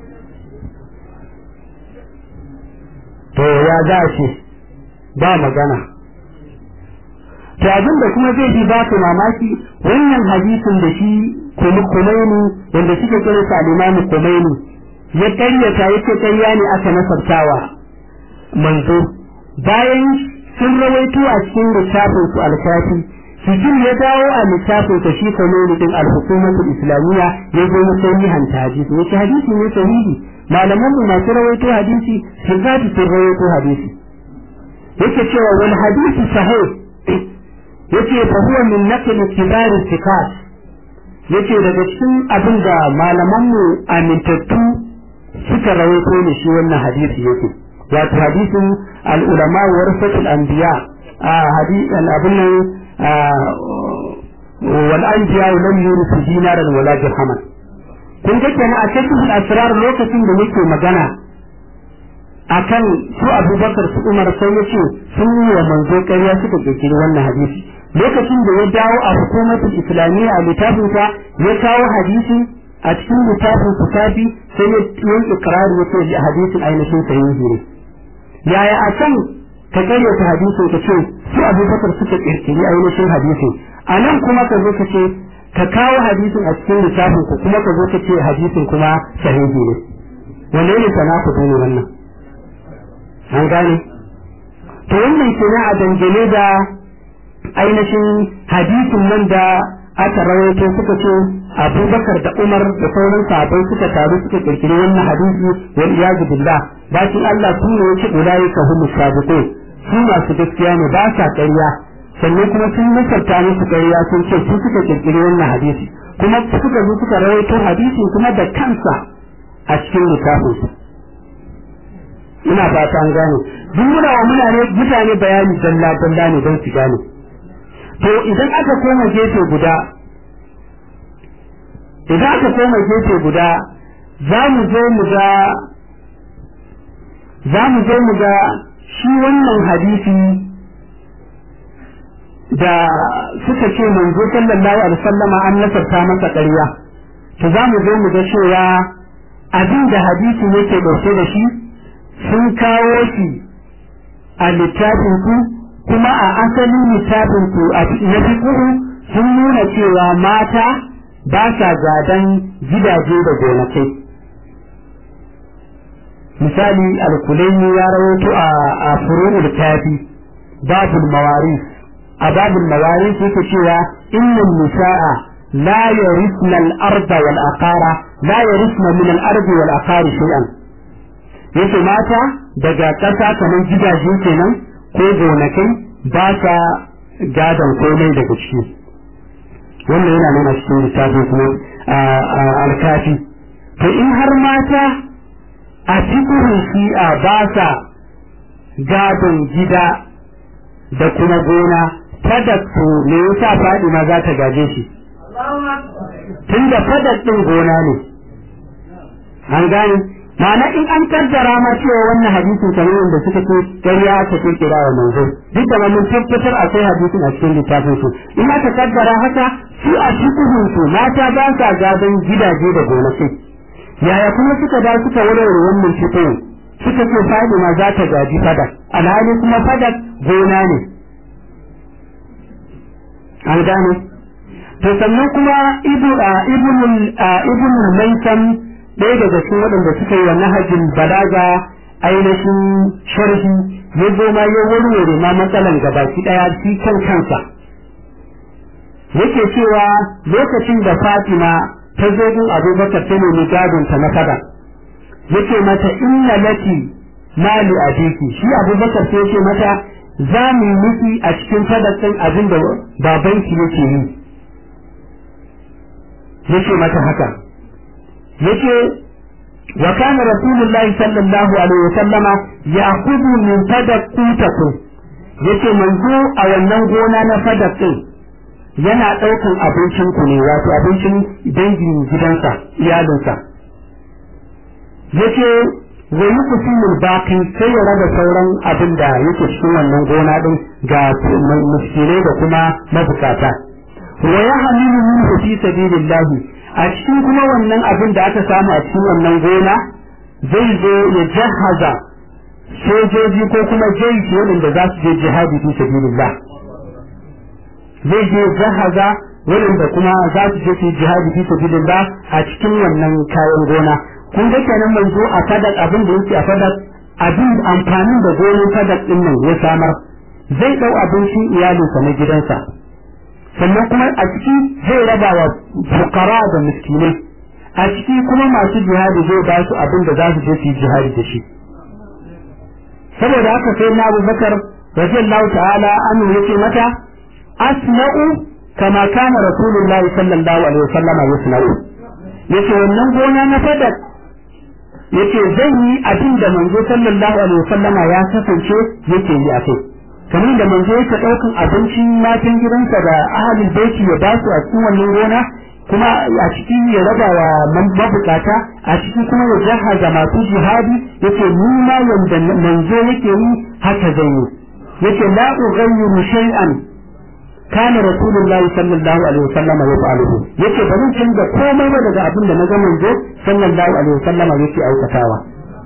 to ya za ce ba magana to abin da kuma zai ji ba ku mamaki wannan hadisin da shi kumaini wanda suke kira sa al-imamu kumaini ya karyata yake karya ne aka nasartawa manzo bayan sun rawaito a cikin littafin su alkafi sijil ya dawo a littafin ta shi kanoni din al-hukumatul islamiyya ya zo na sai hanta hadisi yace hadisi ne sahihi malaman mu masu rawaito hadisi sun zati sun rawaito hadisi yake cewa wal hadisi sahih yace fa huwa min naql kibar thiqat yace daga cikin abin da malaman mu amintattu suka rawaito ne shi wannan hadisi yake wato hadisin al-ulama warasatul anbiya a hadisin abin nan wal anbiya lam yurisu dinaran wala dirhaman kun ga kenan a cikin asrar lokacin da yake magana akan su Abubakar su Umar sai yace sun yi wa manzo ƙarya suka kirkiri wannan hadisi lokacin da ya dawo a hukumatul islamiyya a littafin sa ya kawo hadisi a cikin littafin su kafi sai ya yi ikrari yace hadisin ainihin sahihi ne yaya a can ka karyata hadisin ka ce su abubakar suka kirkiri ainihin hadisin a nan kuma ka zo ka ce ka kawo hadisin a cikin littafin ku kuma ka zo ka ce hadisin kuma sahihi ne wanne ne sana ku ne wannan an gane to wannan kenan a dangane da ainihin hadisin nan da aka rawaito suka ce abubakar da umar da sauran sahabbai suka taru suka kirkiri wannan hadisi wal iyazu billah bakin Allah su ne yace ulai ka hum sabiqun su masu gaskiya ne ba sa ƙarya sannan kuma sun nasarta musu ƙarya sun ce su suka kirkiri wannan hadisi kuma suka zo suka rawaito hadisin kuma da kansa a cikin littafin su ina fata an gane duk muna wa mutane mutane bayani dalla dalla ne don su gane to idan aka koma gefe guda idan aka koma gefe guda za mu zo mu ga za mu zo mu ga shi wannan hadisi da suka ce manzo sallallahu alaihi wasallama an nasarta masa ƙarya to za mu zo mu ga cewa abin da hadisi yake ɗauke da shi sun kawo shi a littafin ku kuma a asalin littafin ku a na fiqhu sun nuna cewa mata ba sa gadan gidaje da gonakai misali alkulaini ya rawaito a a furu'ul kafi babul mawaris a babul mawaris yake cewa innal nisaa la yarisna al-arda wal aqara la yarisna min al-ardi wal aqari shay'an yace mata daga ƙasa kamar gidaje kenan ko gonakai ba sa gadon komai daga ciki wannan yana nuna cikin littafin kuma alkafi to in har mata a cikin shi'a ba sa gadon gida da kuma gona fadattu me yasa Fadima za ta gaje shi tunda fadat din gona ne an gane ma'ana in an kaddara ma cewa wannan hadisin kamar wanda suka ce ƙarya ta ke kira wa manzo duk da mun tabbatar akwai hadisin a cikin littafin su in aka kaddara haka su a cikin su mata ba sa gadon gidaje da gonakai yaya kuma suka da suka warware wannan cikin suka ce Fadima za ta gaji fadak alhali kuma fadak gona ne an gane to sannan kuma ibu a ibnul ibnul maisam ɗaya daga cikin waɗanda suka yi wa nahajin balaga ainihin sharhi ya zo ma ya warware ma matsalan gabaki ɗaya shi kan kansa yake cewa lokacin da Fatima ta zo gun Abubakar ta nemi gadon ta na fada yake mata inna laki mali abiki shi Abubakar sai yake mata za mu yi miki a cikin sadakin abin da babanki yake yi yake mata haka yake wa kana rasulullahi sallallahu alaihi wasallama ya'khudhu min sadaqatikum yace manzo a wannan gona na sadakin yana daukan abincin ku ne wato abincin dangin gidansa iyalinsa yace wa yuqsimul baqi sai ya raba sauran abin da yake cikin wannan gona din ga miskinai da kuma mabukata wa yahmilu minhu fi sabilillah a cikin kuma wannan abin da aka samu a cikin wannan gona zai zo ya jahaza sojoji ko kuma jaishi waɗanda za su je jihadi fi sabilillah zai je jahaza waɗanda kuma za su je su jihadi fi sabilillah a cikin wannan kayan gona kun ga kenan manzo a fadak abin da yake a fadak abin amfanin da gonin fadak din nan ya samar zai dau abincin iyalinsa na gidansa sannan kuma a ciki zai raba wa fukara da miskinai a ciki kuma masu jihadi zai ba su abin da za su je su yi jihadi da shi saboda haka sai na abubakar radiyallahu ta'ala anhu yace mata asna'u kama kana rasulullahi sallallahu alaihi wasallam yasna'u yace wannan gona na fadak yace zan yi abin da manzo sallallahu alaihi wasallama ya kasance yake yi a kai kamar da manzo yake daukan abincin matan gidansa da ahalin baiti ya basu a cikin wannan gona kuma a cikin ya raba wa mabukata a cikin kuma ya jahaza masu jihadi yace ni ma yanda manzo yake yi haka zan yi yace la ughayyiru shay'an kana rasulullahi sallallahu alaihi wasallam yaf'aluhu yace ba zan canza komai ba daga abin da na ga manzo sallallahu alaihi wasallam yake aikatawa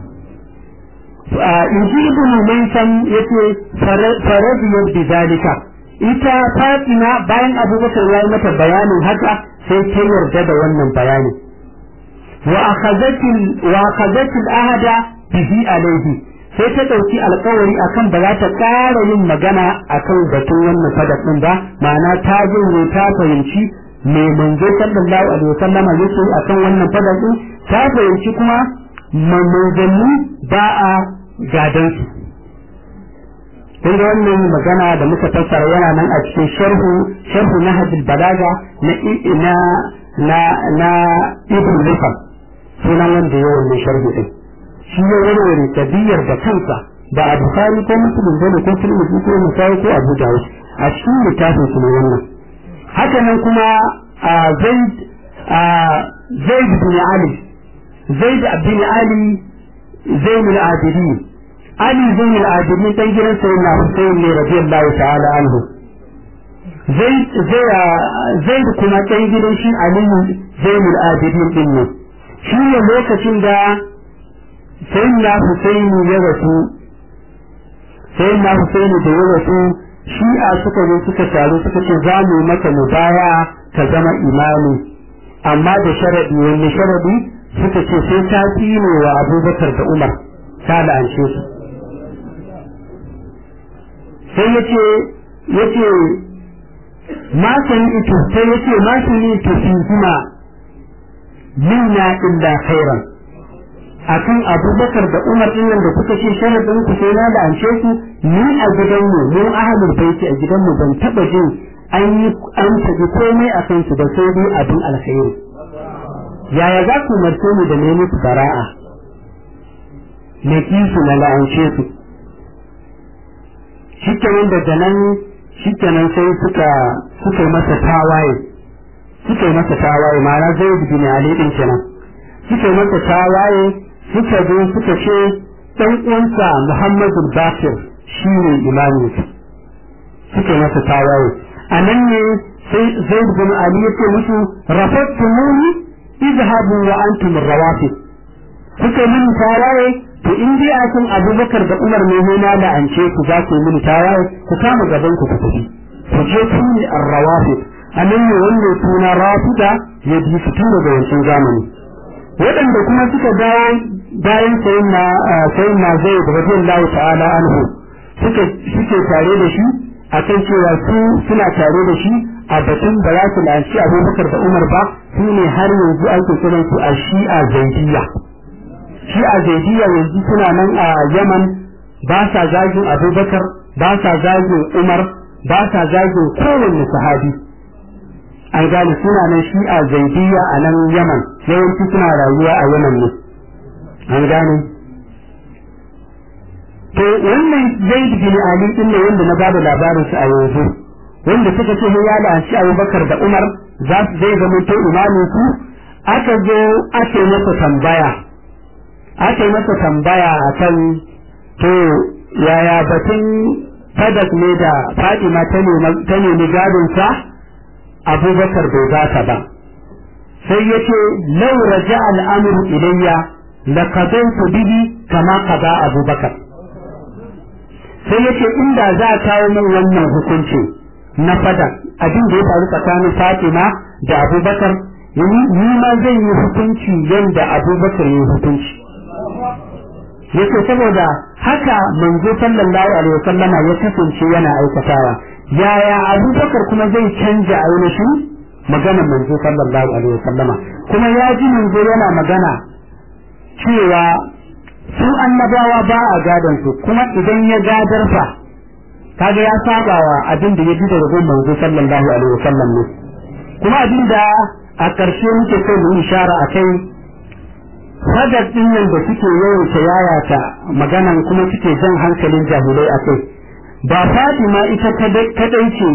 in ji ibn Maisam yace faradiyar bi zalika ita Fatima bayan Abubakar ya yi mata bayanin haka sai ta yarda da wannan bayani wa akhadhatil wa akhadhatil ahada bihi alaihi sai ta ɗauki alkawari akan ba za ta ƙara yin magana akan batun wannan fadak ɗin ba ma'ana ta jinne ta fahimci me manzo sallallahu alaihi wasallama yake akan wannan fadak ɗin ta fahimci kuma manzanni ba a gadan su kun ga wannan magana da muka fassara yana nan a cikin sharhu sharhu nahjul balaga na na na na ibn Rifal sunan wanda ya wannan sharhi din shi ya warware tabiyar da kansa ba a bukari ko musulun bane ko tirmidhi ko musai ko abu dawud a cikin littafin su ne wannan haka nan kuma a zaid a zaid bin ali zaid bin ali zain al-abidin ali zain al-abidin dan gidan sayyidina husayn ne radiyallahu ta'ala anhu zai da kuma ɗan gidan shi aliyu zainul abidin din ne shi ne lokacin da sai na husaini ya rasu sai na husaini da ya rasu shi'a suka zo suka taru suka ce za mu maka mubaya ka zama imami amma da sharadi wani sharadi suka ce sai ta tsine wa abubakar da umar ta la'ance su sai ya ce ya ce ma san ito sai ya ce ma san ito fi kuma minna illa khairan akan abubakar da umar din nan da kuka ce sharadin ku sai na la'ance su ni a gidanmu mu ahlul baiti a gidanmu ban taba jin an yi an tabi komai a kansu da sai dai abin alkhairi yaya za ku umarce mu da ne musu bara'a na kisu na la'ance su shikenan daga nan shikenan sai suka suka masa tawaye suka masa tawaye ma'ana zai bin ali din kenan suka masa tawaye suka zo suka ce dan uwansa Muhammadu Bakir shi ne imamin su suka masa tawaye a nan ne sai Zaid bin Ali ya ce musu rafattumuni izhabu wa antum rawafid suka min tawaye to in dai a kan Abubakar da Umar ne ne na la'ance ku za ku min tawaye ku kama gaban ku ku tafi ku je ku ne ar-rawafid a nan ne wanda suna rafida ya bi fito daga wancan zamani waɗanda kuma suka dawo bayan sayin na sayin na zai da radiyallahu ta'ala anhu suka suke tare da shi akan cewa su suna tare da shi a batun ba za su lanci abubakar da umar ba su ne har yanzu ake kiran su a shi'a zaidiya shi'a zaidiya yanzu suna nan a yaman ba sa zagin abubakar ba sa zagin umar ba sa zagin kowanne sahabi an gane suna nan shi'a zaidiya a nan yaman yawanci suna rayuwa a yaman ne an gane to wannan zaid bin ali din ne wanda na bada labarin su a yanzu wanda suka ce ya la'anci abubakar da umar za su zai zama to imamin su aka zo aka yi masa tambaya aka yi masa tambaya akan to yaya batun fadak ne da fatima ta nemi gadonsa abubakar bai ba ta ba sai ya ce lau raja al'amuru ilayya la qadaytu bihi kama qada abubakar sai ya ce inda za a kawo min wannan hukunci na fada abin da ya faru tsakanin fatima da abubakar ni ma zan yi hukunci yadda abubakar ya hukunci yace saboda haka manzo sallallahu alaihi wasallama ya kasance yana aikatawa yaya abubakar kuma zai canja ainihin magana manzo sallallahu alaihi wasallama kuma ya ji manzo yana magana cewa su annabawa ba a gadon su kuma idan ya gadar fa kaga ya sabawa abin da ya ji daga gun manzo sallallahu alaihi wasallam ne kuma abin da a ƙarshe muke so mu ishara a kai sadar din nan da suke yawaita yayata maganan kuma suke jan hankalin jahilai a kai ba Fatima ita kadai ce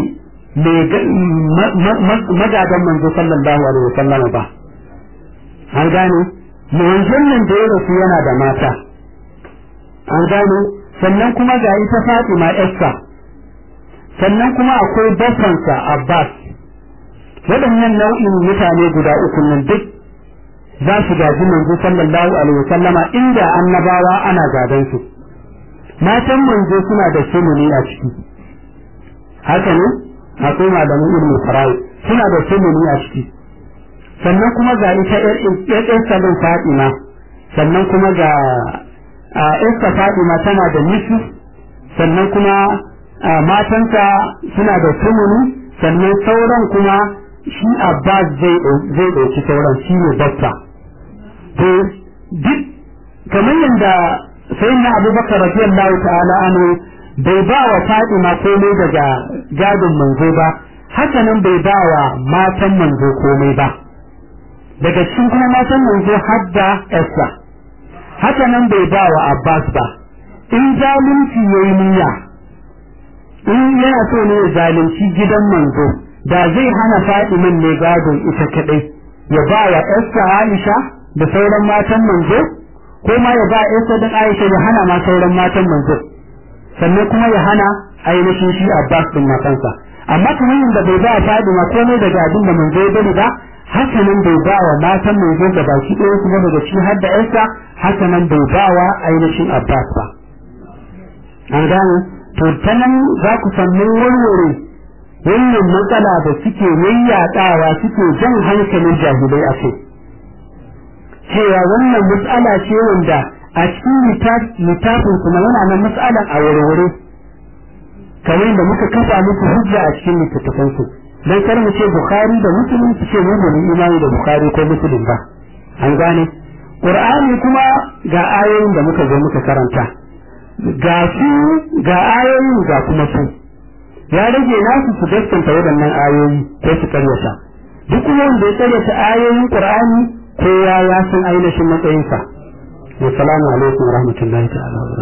magadan manzo sallallahu alaihi wasallam ba an gane manzon nan da ya rasu yana da mata an gane sannan kuma ga ita Fatima Esther sannan kuma akwai bafansa Abbas waɗannan nau'in mutane guda uku nan duk za su gaji manzo sallallahu alaihi wasallama inda annabawa ana gadan su matan manzo suna da sumuni a ciki haka ne akwai malamin ilmin fara'i suna da sumuni a ciki sannan kuma ga ita ƴan salon fatima sannan kuma ga ƴan fatima tana da nisu sannan kuma matanta suna da sumuni sannan sauran kuma shi abbas zai ɗauki sauran shi ne bakta to duk kamar yadda sai na abubakar radiyallahu ta'ala anhu bai ba wa fatima komai daga gadon manzo ba haka nan bai ba wa matan manzo komai ba daga cikin kuma matan manzo hadda Esther haka nan bai ba wa Abbas ba in zalunci yayi niyya in yana so ne ya zalunci gidan manzo da zai hana Fatiman ne gadon ita kadai ya ba wa Esther Aisha da sauran matan manzo ko ma ya ba Esther da Aisha ya hana ma sauran matan manzo sannan kuma ya hana ainihin shi Abbas din matansa amma kamar yadda bai ba Fadima komai daga abin da manzo ya bari ba haka nan bai ba wa matan manzo da baki ɗaya kuma daga shi har da ƴarsa haka nan bai ba wa ainihin Abbas ba an gane to ta nan za ku samu warware wannan matsala da suke yayyaɗawa suke jan hankalin jahilai a kai cewa wannan matsala ce wanda a cikin littafin kuma yana nan matsalan a warware kamar da muka kafa muku hujja a cikin littattafan su dan kar mu ce bukhari da muslim su ce mu ne imani da bukhari ko muslim ba an gane qur'ani kuma ga ayoyin da muka zo muka karanta ga su ga ayoyin ga kuma su ya rage nasu su gaskanta waɗannan ayoyi ko su karyata duk wanda ya karyata ayoyin qur'ani kowa ya san ainihin matsayinsa wasalamu alaikum warahmatullahi ta'ala wa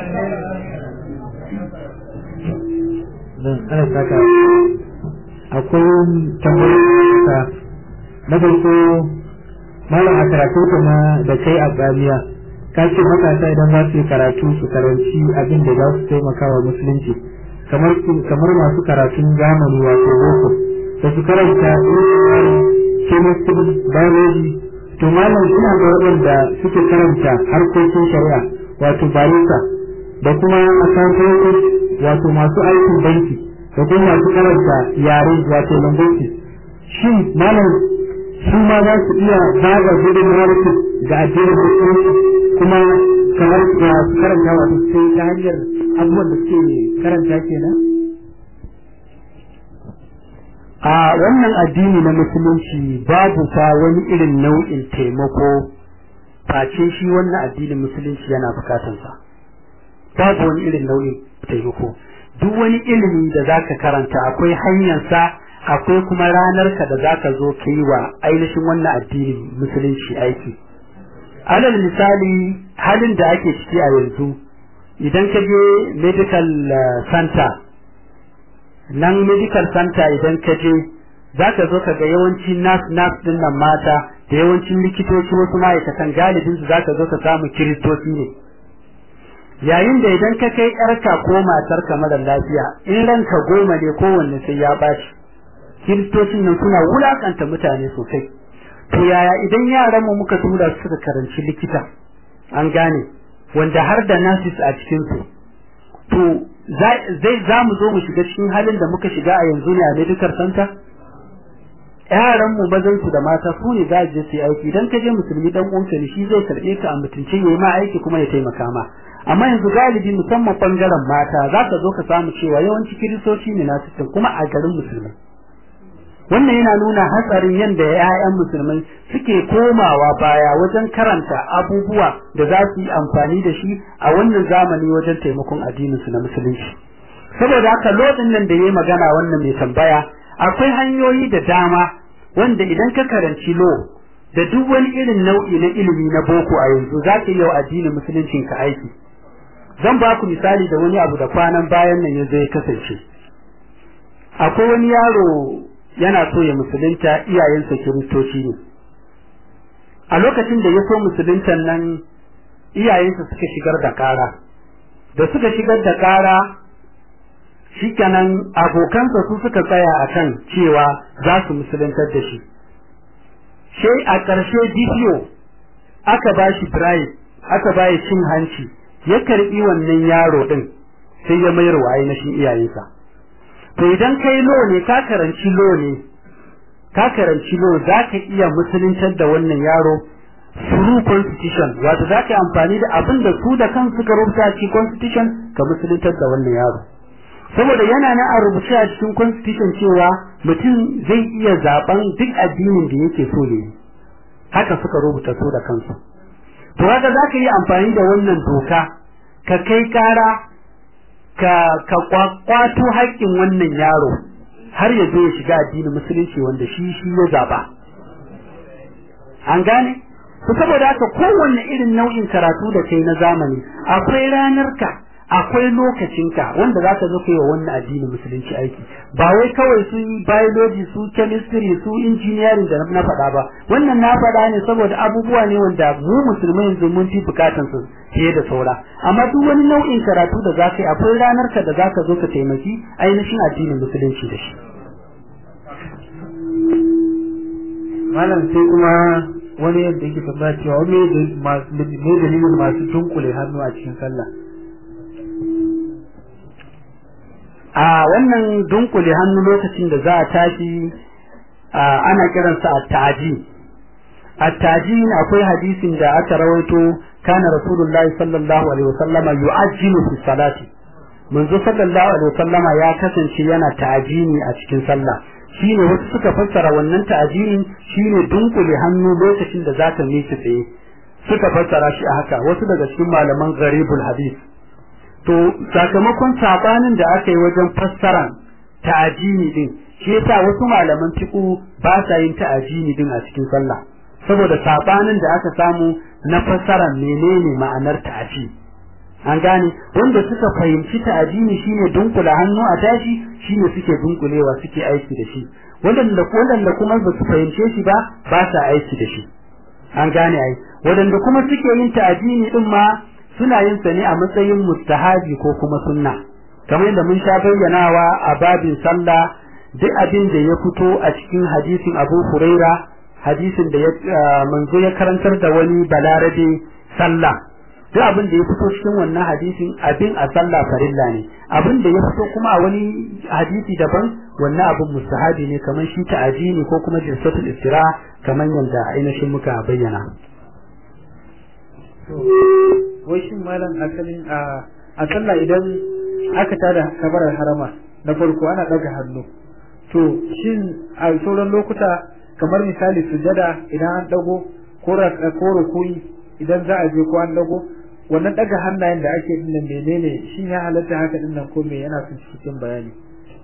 ana saka akwai tambayoyi na farko malam a karatu kuma da kai a gamiya ka ce matasa idan za su yi karatu su karanci abin da za su taimaka wa musulunci kamar kamar masu karatun zamani wato boko da su karanta chemistry biology to malam suna da waɗanda suke karanta harkokin shari'a wato barista da kuma accountant wato masu aikin banki da kuma masu karanta yare wato linguistics shin malam su ma za su iya bada gudunmawar su ga addinin musulunci kuma kamar da su karanta wato sai ta hanyar abubuwan da suke karanta kenan a wannan addini na musulunci babu fa wani irin nau'in taimako face shi wannan addinin musulunci yana bukatansa babu wani irin nau'in taimako duk wani ilimi da zaka karanta akwai hanyarsa akwai kuma ranar ka da zaka zo ka yi wa ainihin wannan addinin musulunci aiki alal misali halin da ake ciki a yanzu idan ka je medical center nan medical center idan ka je za ka zo ka ga yawancin nas nas din nan mata da yawancin likitoci wasu ma'aikatan galibin su za ka zo ka samu kiristoci ne yayin da idan ka kai yarka ko matarka mara lafiya in ranka goma ne kowanne sai ya bashi kiristocin nan suna wulakanta mutane sosai to yaya idan yaran mu muka tura su suka karanci likita an gane wanda har da nurses a cikin su to zai za mu zo mu shiga cikin halin da muka shiga a yanzu ne a medical center yaran mu bazan su da mata su ne za je su yi aiki idan ka je musulmi dan uwanka ne shi zai karbe ka a mutunci yayi ma aiki kuma ya taimaka ma amma yanzu galibi musamman bangaren mata za ka zo ka samu cewa yawanci kiristoci ne na cikin kuma a garin musulmai wannan yana nuna hatsarin yadda ‘ya'yan musulmai suke komawa baya wajen karanta abubuwa da za su yi amfani da shi a wannan zamani wajen taimakon addininsu na musulunci saboda haka lodin nan da ya yi magana wannan mai tambaya akwai hanyoyi da dama wanda idan ka karanci lo da duk wani irin nau'i na ilimi na boko a yanzu za ka yi wa addinin musuluncin ka aiki zan ba ku misali da wani abu da kwanan bayan nan ya zai kasance akwai wani yaro yana so ya musulunta iyayensa kiristoci ne a lokacin da ya so musuluntan nan iyayensa suka shigar da kara da suka shigar da kara shikenan abokansa su suka tsaya a kan cewa za su musuluntar da shi sai a ƙarshe DPO aka ba shi bribe aka ba cin hanci ya karɓi wannan yaro ɗin sai ya mayar wa ainihin iyayensa to idan kai lo ne ka karanci lo ne ka karanci lo za ka iya musuluntar da wannan yaro through constitution wato za ka yi amfani da abin da su da kansu suka rubuta ci constitution ka musuluntar da wannan yaro saboda yana na a rubuce a cikin constitution cewa mutum zai iya zaben duk addinin da yake so ne haka suka rubuta su da kansu to haka za ka yi amfani da wannan doka ka kai kara ka ka kwato haƙƙin wannan yaro har ya zo ya shiga addinin musulunci wanda shi shi ya zaba an gane to saboda haka kowanne irin nau'in karatu da kai na zamani akwai ranar ka akwai lokacinka wanda za ka zo kai wa wannan addinin musulunci aiki ba wai kawai su biology su chemistry su engineering da na faɗa ba wannan na faɗa ne saboda abubuwa ne wanda mu musulmai yanzu mun fi bukatan su fiye da saura amma duk wani nau'in karatu da za ka yi akwai ranar ka da za ka zo ka taimaki ainihin addinin musulunci da shi malam sai kuma wani yadda yake tambaya cewa wani ne dalilin masu dunkule hannu a cikin sallah a wannan dunkule hannu lokacin da za a tashi ana kiransa at-ta'jin at-ta'jin akwai hadisin da aka rawaito kana rasulullahi sallallahu alaihi wasallama yu'ajjilu fi salati manzo sallallahu alaihi wasallama ya kasance yana ta'jini a cikin sallah shine wasu suka fassara wannan ta'jinin shine dunkule hannu lokacin da zaka miƙe tsaye suka fassara shi a haka wasu daga cikin malaman gharibul hadith to sakamakon sabanin da aka yi wajen fassaran ta'ajini din shi yasa wasu malaman fiqh ba sa yin ta'ajini din a cikin sallah saboda sabanin da aka samu na fassaran menene ma'anar ta'aji an gane wanda suka fahimci ta'ajini shine dunkula hannu a tashi shine suke dunkulewa suke aiki da shi wadanda wadanda kuma ba su fahimce shi ba ba sa aiki da shi an gane ai wadanda kuma suke yin ta'ajini din ma suna yin sa ne a matsayin mustahabi ko kuma sunna kamar yadda mun sha bayyanawa a babin sallah duk abin da ya fito a cikin hadisin Abu Huraira hadisin da manzo ya karantar da wani balarabe sallah duk abin da ya fito cikin wannan hadisin abin a sallah farilla ne abin da ya fito kuma a wani hadisi daban wannan abin mustahabi ne kamar shi ta'ajini ko kuma jinsatul istira kamar yadda ainihin muka bayyana wai shin malam asalin a a sallah idan aka tada kabarar harama na farko ana daga hannu to shin a sauran lokuta kamar misali sujada idan an dago ko ko rukui idan za a je ko an dago wannan daga hannayen da ake din nan menene shin ya halatta haka din nan ko me yana son cikin bayani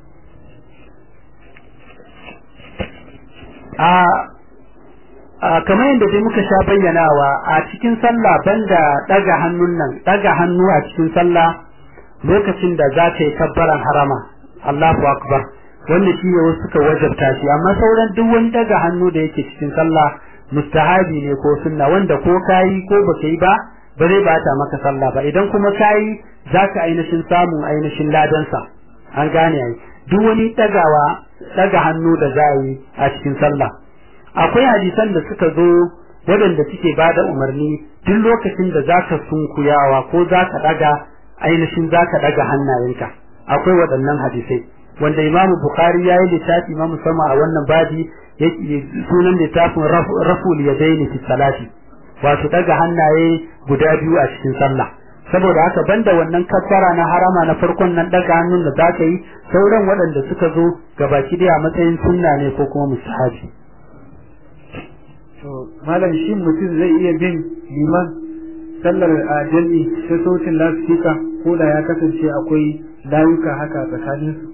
a kamar yadda dai muka sha bayyanawa a cikin sallah banda daga hannun nan daga hannu a cikin sallah lokacin da za ka yi kabbaran harama Allahu akbar wanda shi ne wasu suka wajabta shi amma sauran duk wani daga hannu da yake cikin sallah mustahabi ne ko sunna wanda ko kayi ko baka yi ba ba zai bata maka sallah ba idan kuma kayi zaka ainihin samun ainihin ladansa an gane ai duk wani dagawa daga hannu da za yi a cikin sallah akwai hadisan da suka zo waɗanda suke ba da umarni duk lokacin da zaka sunkuyawa ko zaka daga ainihin zaka daga hannayenka akwai waɗannan hadisai wanda imamu bukhari ya yi littafi ma musamman a wannan babi sunan littafin raful yadaini fi salati wato daga hannaye guda biyu a cikin sallah saboda haka banda wannan kaffara na harama na farkon nan daga hannun da zaka yi sauran waɗanda suka zo gabaki daya a matsayin sunna ne ko kuma musahabi to malam shi mutum zai iya bin liman sallar a jami'i ta sautin lasfika ko da ya kasance akwai layuka haka tsakanin su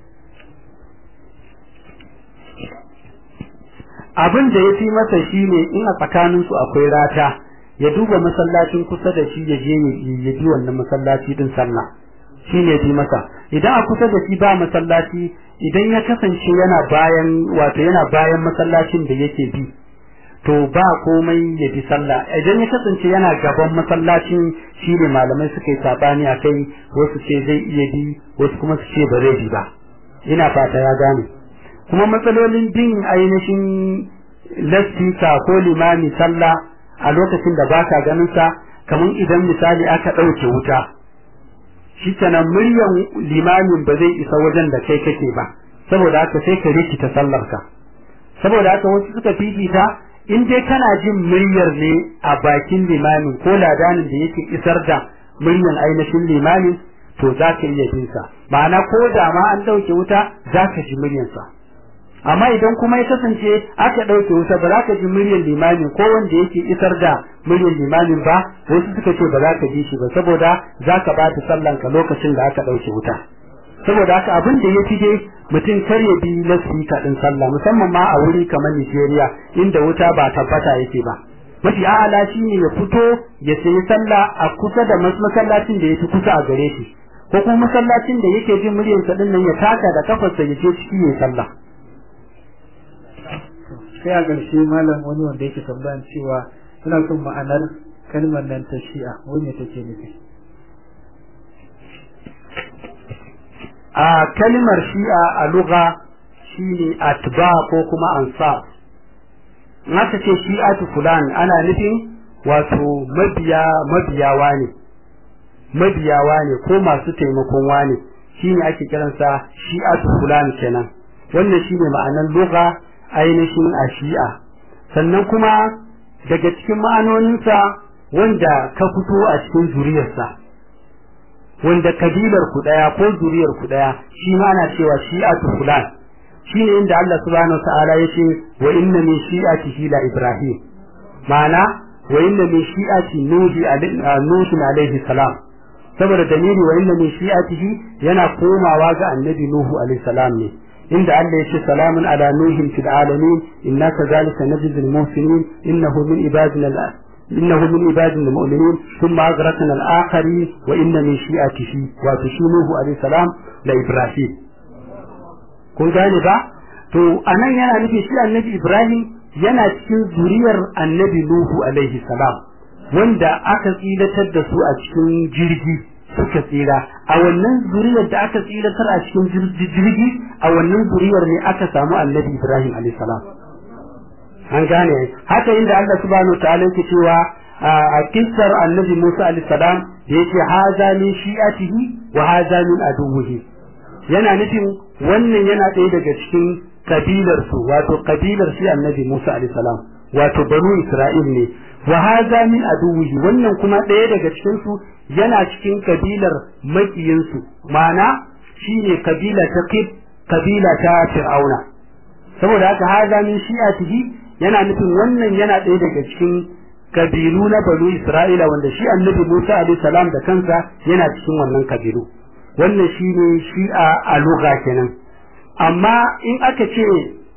abin da ya fi masa shi ne in a tsakanin su akwai rata ya duba masallacin kusa da shi ya je ya bi wannan masallaci din sallah shi ne fi masa idan a kusa da shi ba masallaci idan ya kasance yana bayan wato yana bayan masallacin da yake bi to ba komai ya bi sallah idan ya kasance yana gaban masallacin shi ne malamai suka yi sabani a kai wasu ce zai iya bi wasu kuma su ce ba zai bi ba ina fata ya gane kuma matsalolin bin ainihin lastika ko limami sallah a lokacin da baka ganin sa kamar idan misali aka ɗauke wuta shi kenan muryan limamin ba zai isa wajen da kai kake ba saboda haka sai ka rikita sallarka saboda haka wasu suka fifita in dai kana jin muryar ne a bakin limamin ko ladanin da yake isar da muryan ainihin limamin to za ka iya bin sa ma'ana ko da ma an ɗauke wuta za ka ji muryarsa amma idan kuma ya kasance aka ɗauke wuta ba za ka ji muryar limamin ko wanda yake isar da muryar limamin ba wasu suka ce ba za ka ji shi ba saboda za ka ba ta sallan ka lokacin da aka ɗauke wuta saboda haka abin da ya fi dai mutum kar ya bi lasfika ɗin sallah musamman ma a wuri kamar Nigeria inda wuta ba tabbata yake ba mafi a'ala shine ya fito ya sayi sallah a kusa da masallacin da yake kusa a gare shi ko kuma masallacin da yake jin muryar sa din nan ya taka da kafarsa ya je ciki ya sallah sai a ƙarshe malam wani wanda yake tambayan cewa suna son ma'anar kalmar nan ta shi'a wani take nufi a kalmar shi'a a lugha shine atba ko kuma ansar naka ce shi'atu fulan ana nufin wato mabiya mabiyawa ne mabiyawa ne ko masu taimakon wane shine ake kiransa shi'atu fulan kenan wannan shine ma'anar lugha ainihin a shi'a sannan kuma daga cikin ma'anoninsa wanda ka fito a cikin zuriyarsa wanda kabilar ku daya ko zuriyar ku daya shi ma ana cewa shi'atu fulan shine inda Allah subhanahu wataala yace wa inna min shi'atihi la ibrahim ma'ana wa inna min shi'ati nuhi nuhi alaihi salam saboda dalili wa inna min shi'atihi yana komawa ga annabi nuhu alaihi salam ne inda Allah yace salamun ala nuhin fil alamin inna kadhalika najzi al muhsinin innahu min ibadina إنه من عبادنا المؤمنين ثم أغرقنا الآخرين وإن من شيئته وتشينوه عليه السلام لإبراهيم kun gane ba to anan yana nufi shi annabi Ibrahim yana cikin zuriyar annabi Nuhu alaihi salam wanda aka tsilatar da su a cikin jirgi suka tsira a wannan zuriyar da aka tsilatar a cikin jirgi a wannan zuriyar ne aka samu annabi Ibrahim alaihi salam an gane haka inda Allah subhanahu ta'ala yake cewa a kissar annabi Musa alaihi salam da yake haza min shi'atihi wa haza min aduwwihi yana nufin wannan yana ɗaya daga cikin kabilar su wato kabilar shi annabi Musa alaihi salam wato banu Isra'il ne wa haza min aduwwihi wannan kuma ɗaya daga cikin su yana cikin kabilar makiyin su ma'ana shine kabila ta Qib kabila ta Fir'auna saboda haka haza min shi'atihi yana nufin wannan yana ɗaya daga cikin kabilu na banu Isra'ila wanda shi annabi Musa alaihi salam da kansa yana cikin wannan kabilu wannan shine shi'a a lugha kenan amma in aka ce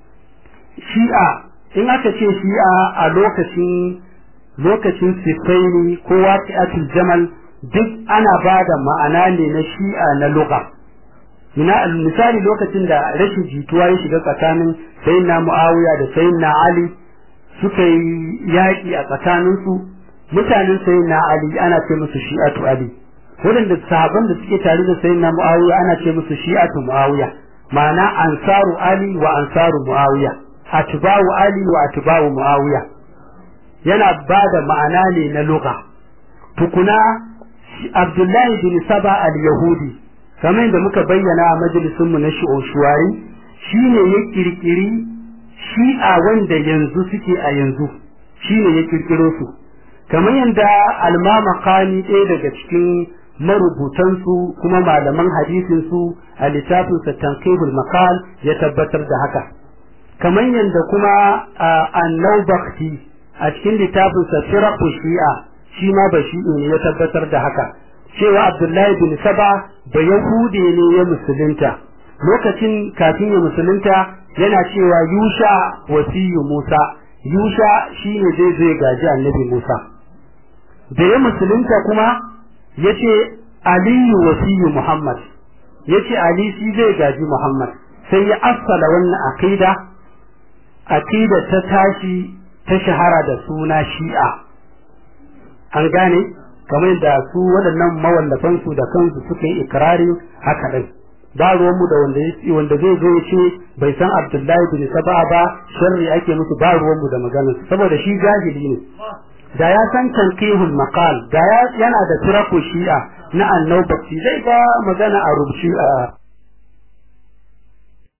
shi'a in aka ce shi'a a lokacin lokacin sifaini ko waqi'atul jamal duk ana ba da ma'ana ne na shi'a na lugha ina misali lokacin da rashin jituwa ya shiga tsakanin sayyidina Muawiya da sayyidina Ali suka yi yaƙi a tsakaninsu mutanen sayyidina Ali ana ce musu shi'atu Ali waɗanda sahaban da suke tare da sayyidina Muawiya ana ce musu shi'atu Muawiya ma'ana ansaru Ali wa ansaru Muawiya atba'u Ali wa atba'u Muawiya yana ba da ma'ana ne na lugha tukuna Abdullahi bin Saba al-Yahudi kamar yadda muka bayyana a majalisunmu na shi'oshuwari shi ne ya kirkiri shi'a wanda yanzu suke a yanzu shi ne ya kirkiro su kamar yadda almama kani ɗaya daga cikin marubutansu kuma malaman hadisinsu a littafinsa tankibul makal ya tabbatar da haka kamar yadda kuma annau bakti a cikin littafinsa firaku shi'a shi ma ba shi ne ya tabbatar da haka cewa Abdullahi bin Saba da Yahude ne ya musulunta lokacin kafin ya musulunta yana cewa Yusha wasiyu Musa Yusha shine zai zai gaji Annabi Musa da ya musulunta kuma yace Aliyu wasiyu Muhammad yace Ali shi zai gaji Muhammad sai ya assala wannan aqida aqida ta tashi ta shahara da suna Shi'a an gane kamar da su waɗannan mawallafan su da kansu suka yi ikirarin haka ɗin ba ruwanmu da wanda wanda zai zo ya ce bai san Abdullahi bin Saba ba sharri ake musu ba ruwanmu da maganar saboda shi jahili ne da ya san tankihul maqal da ya yana da turaku shi'a na annabati zai ga magana a rubuci a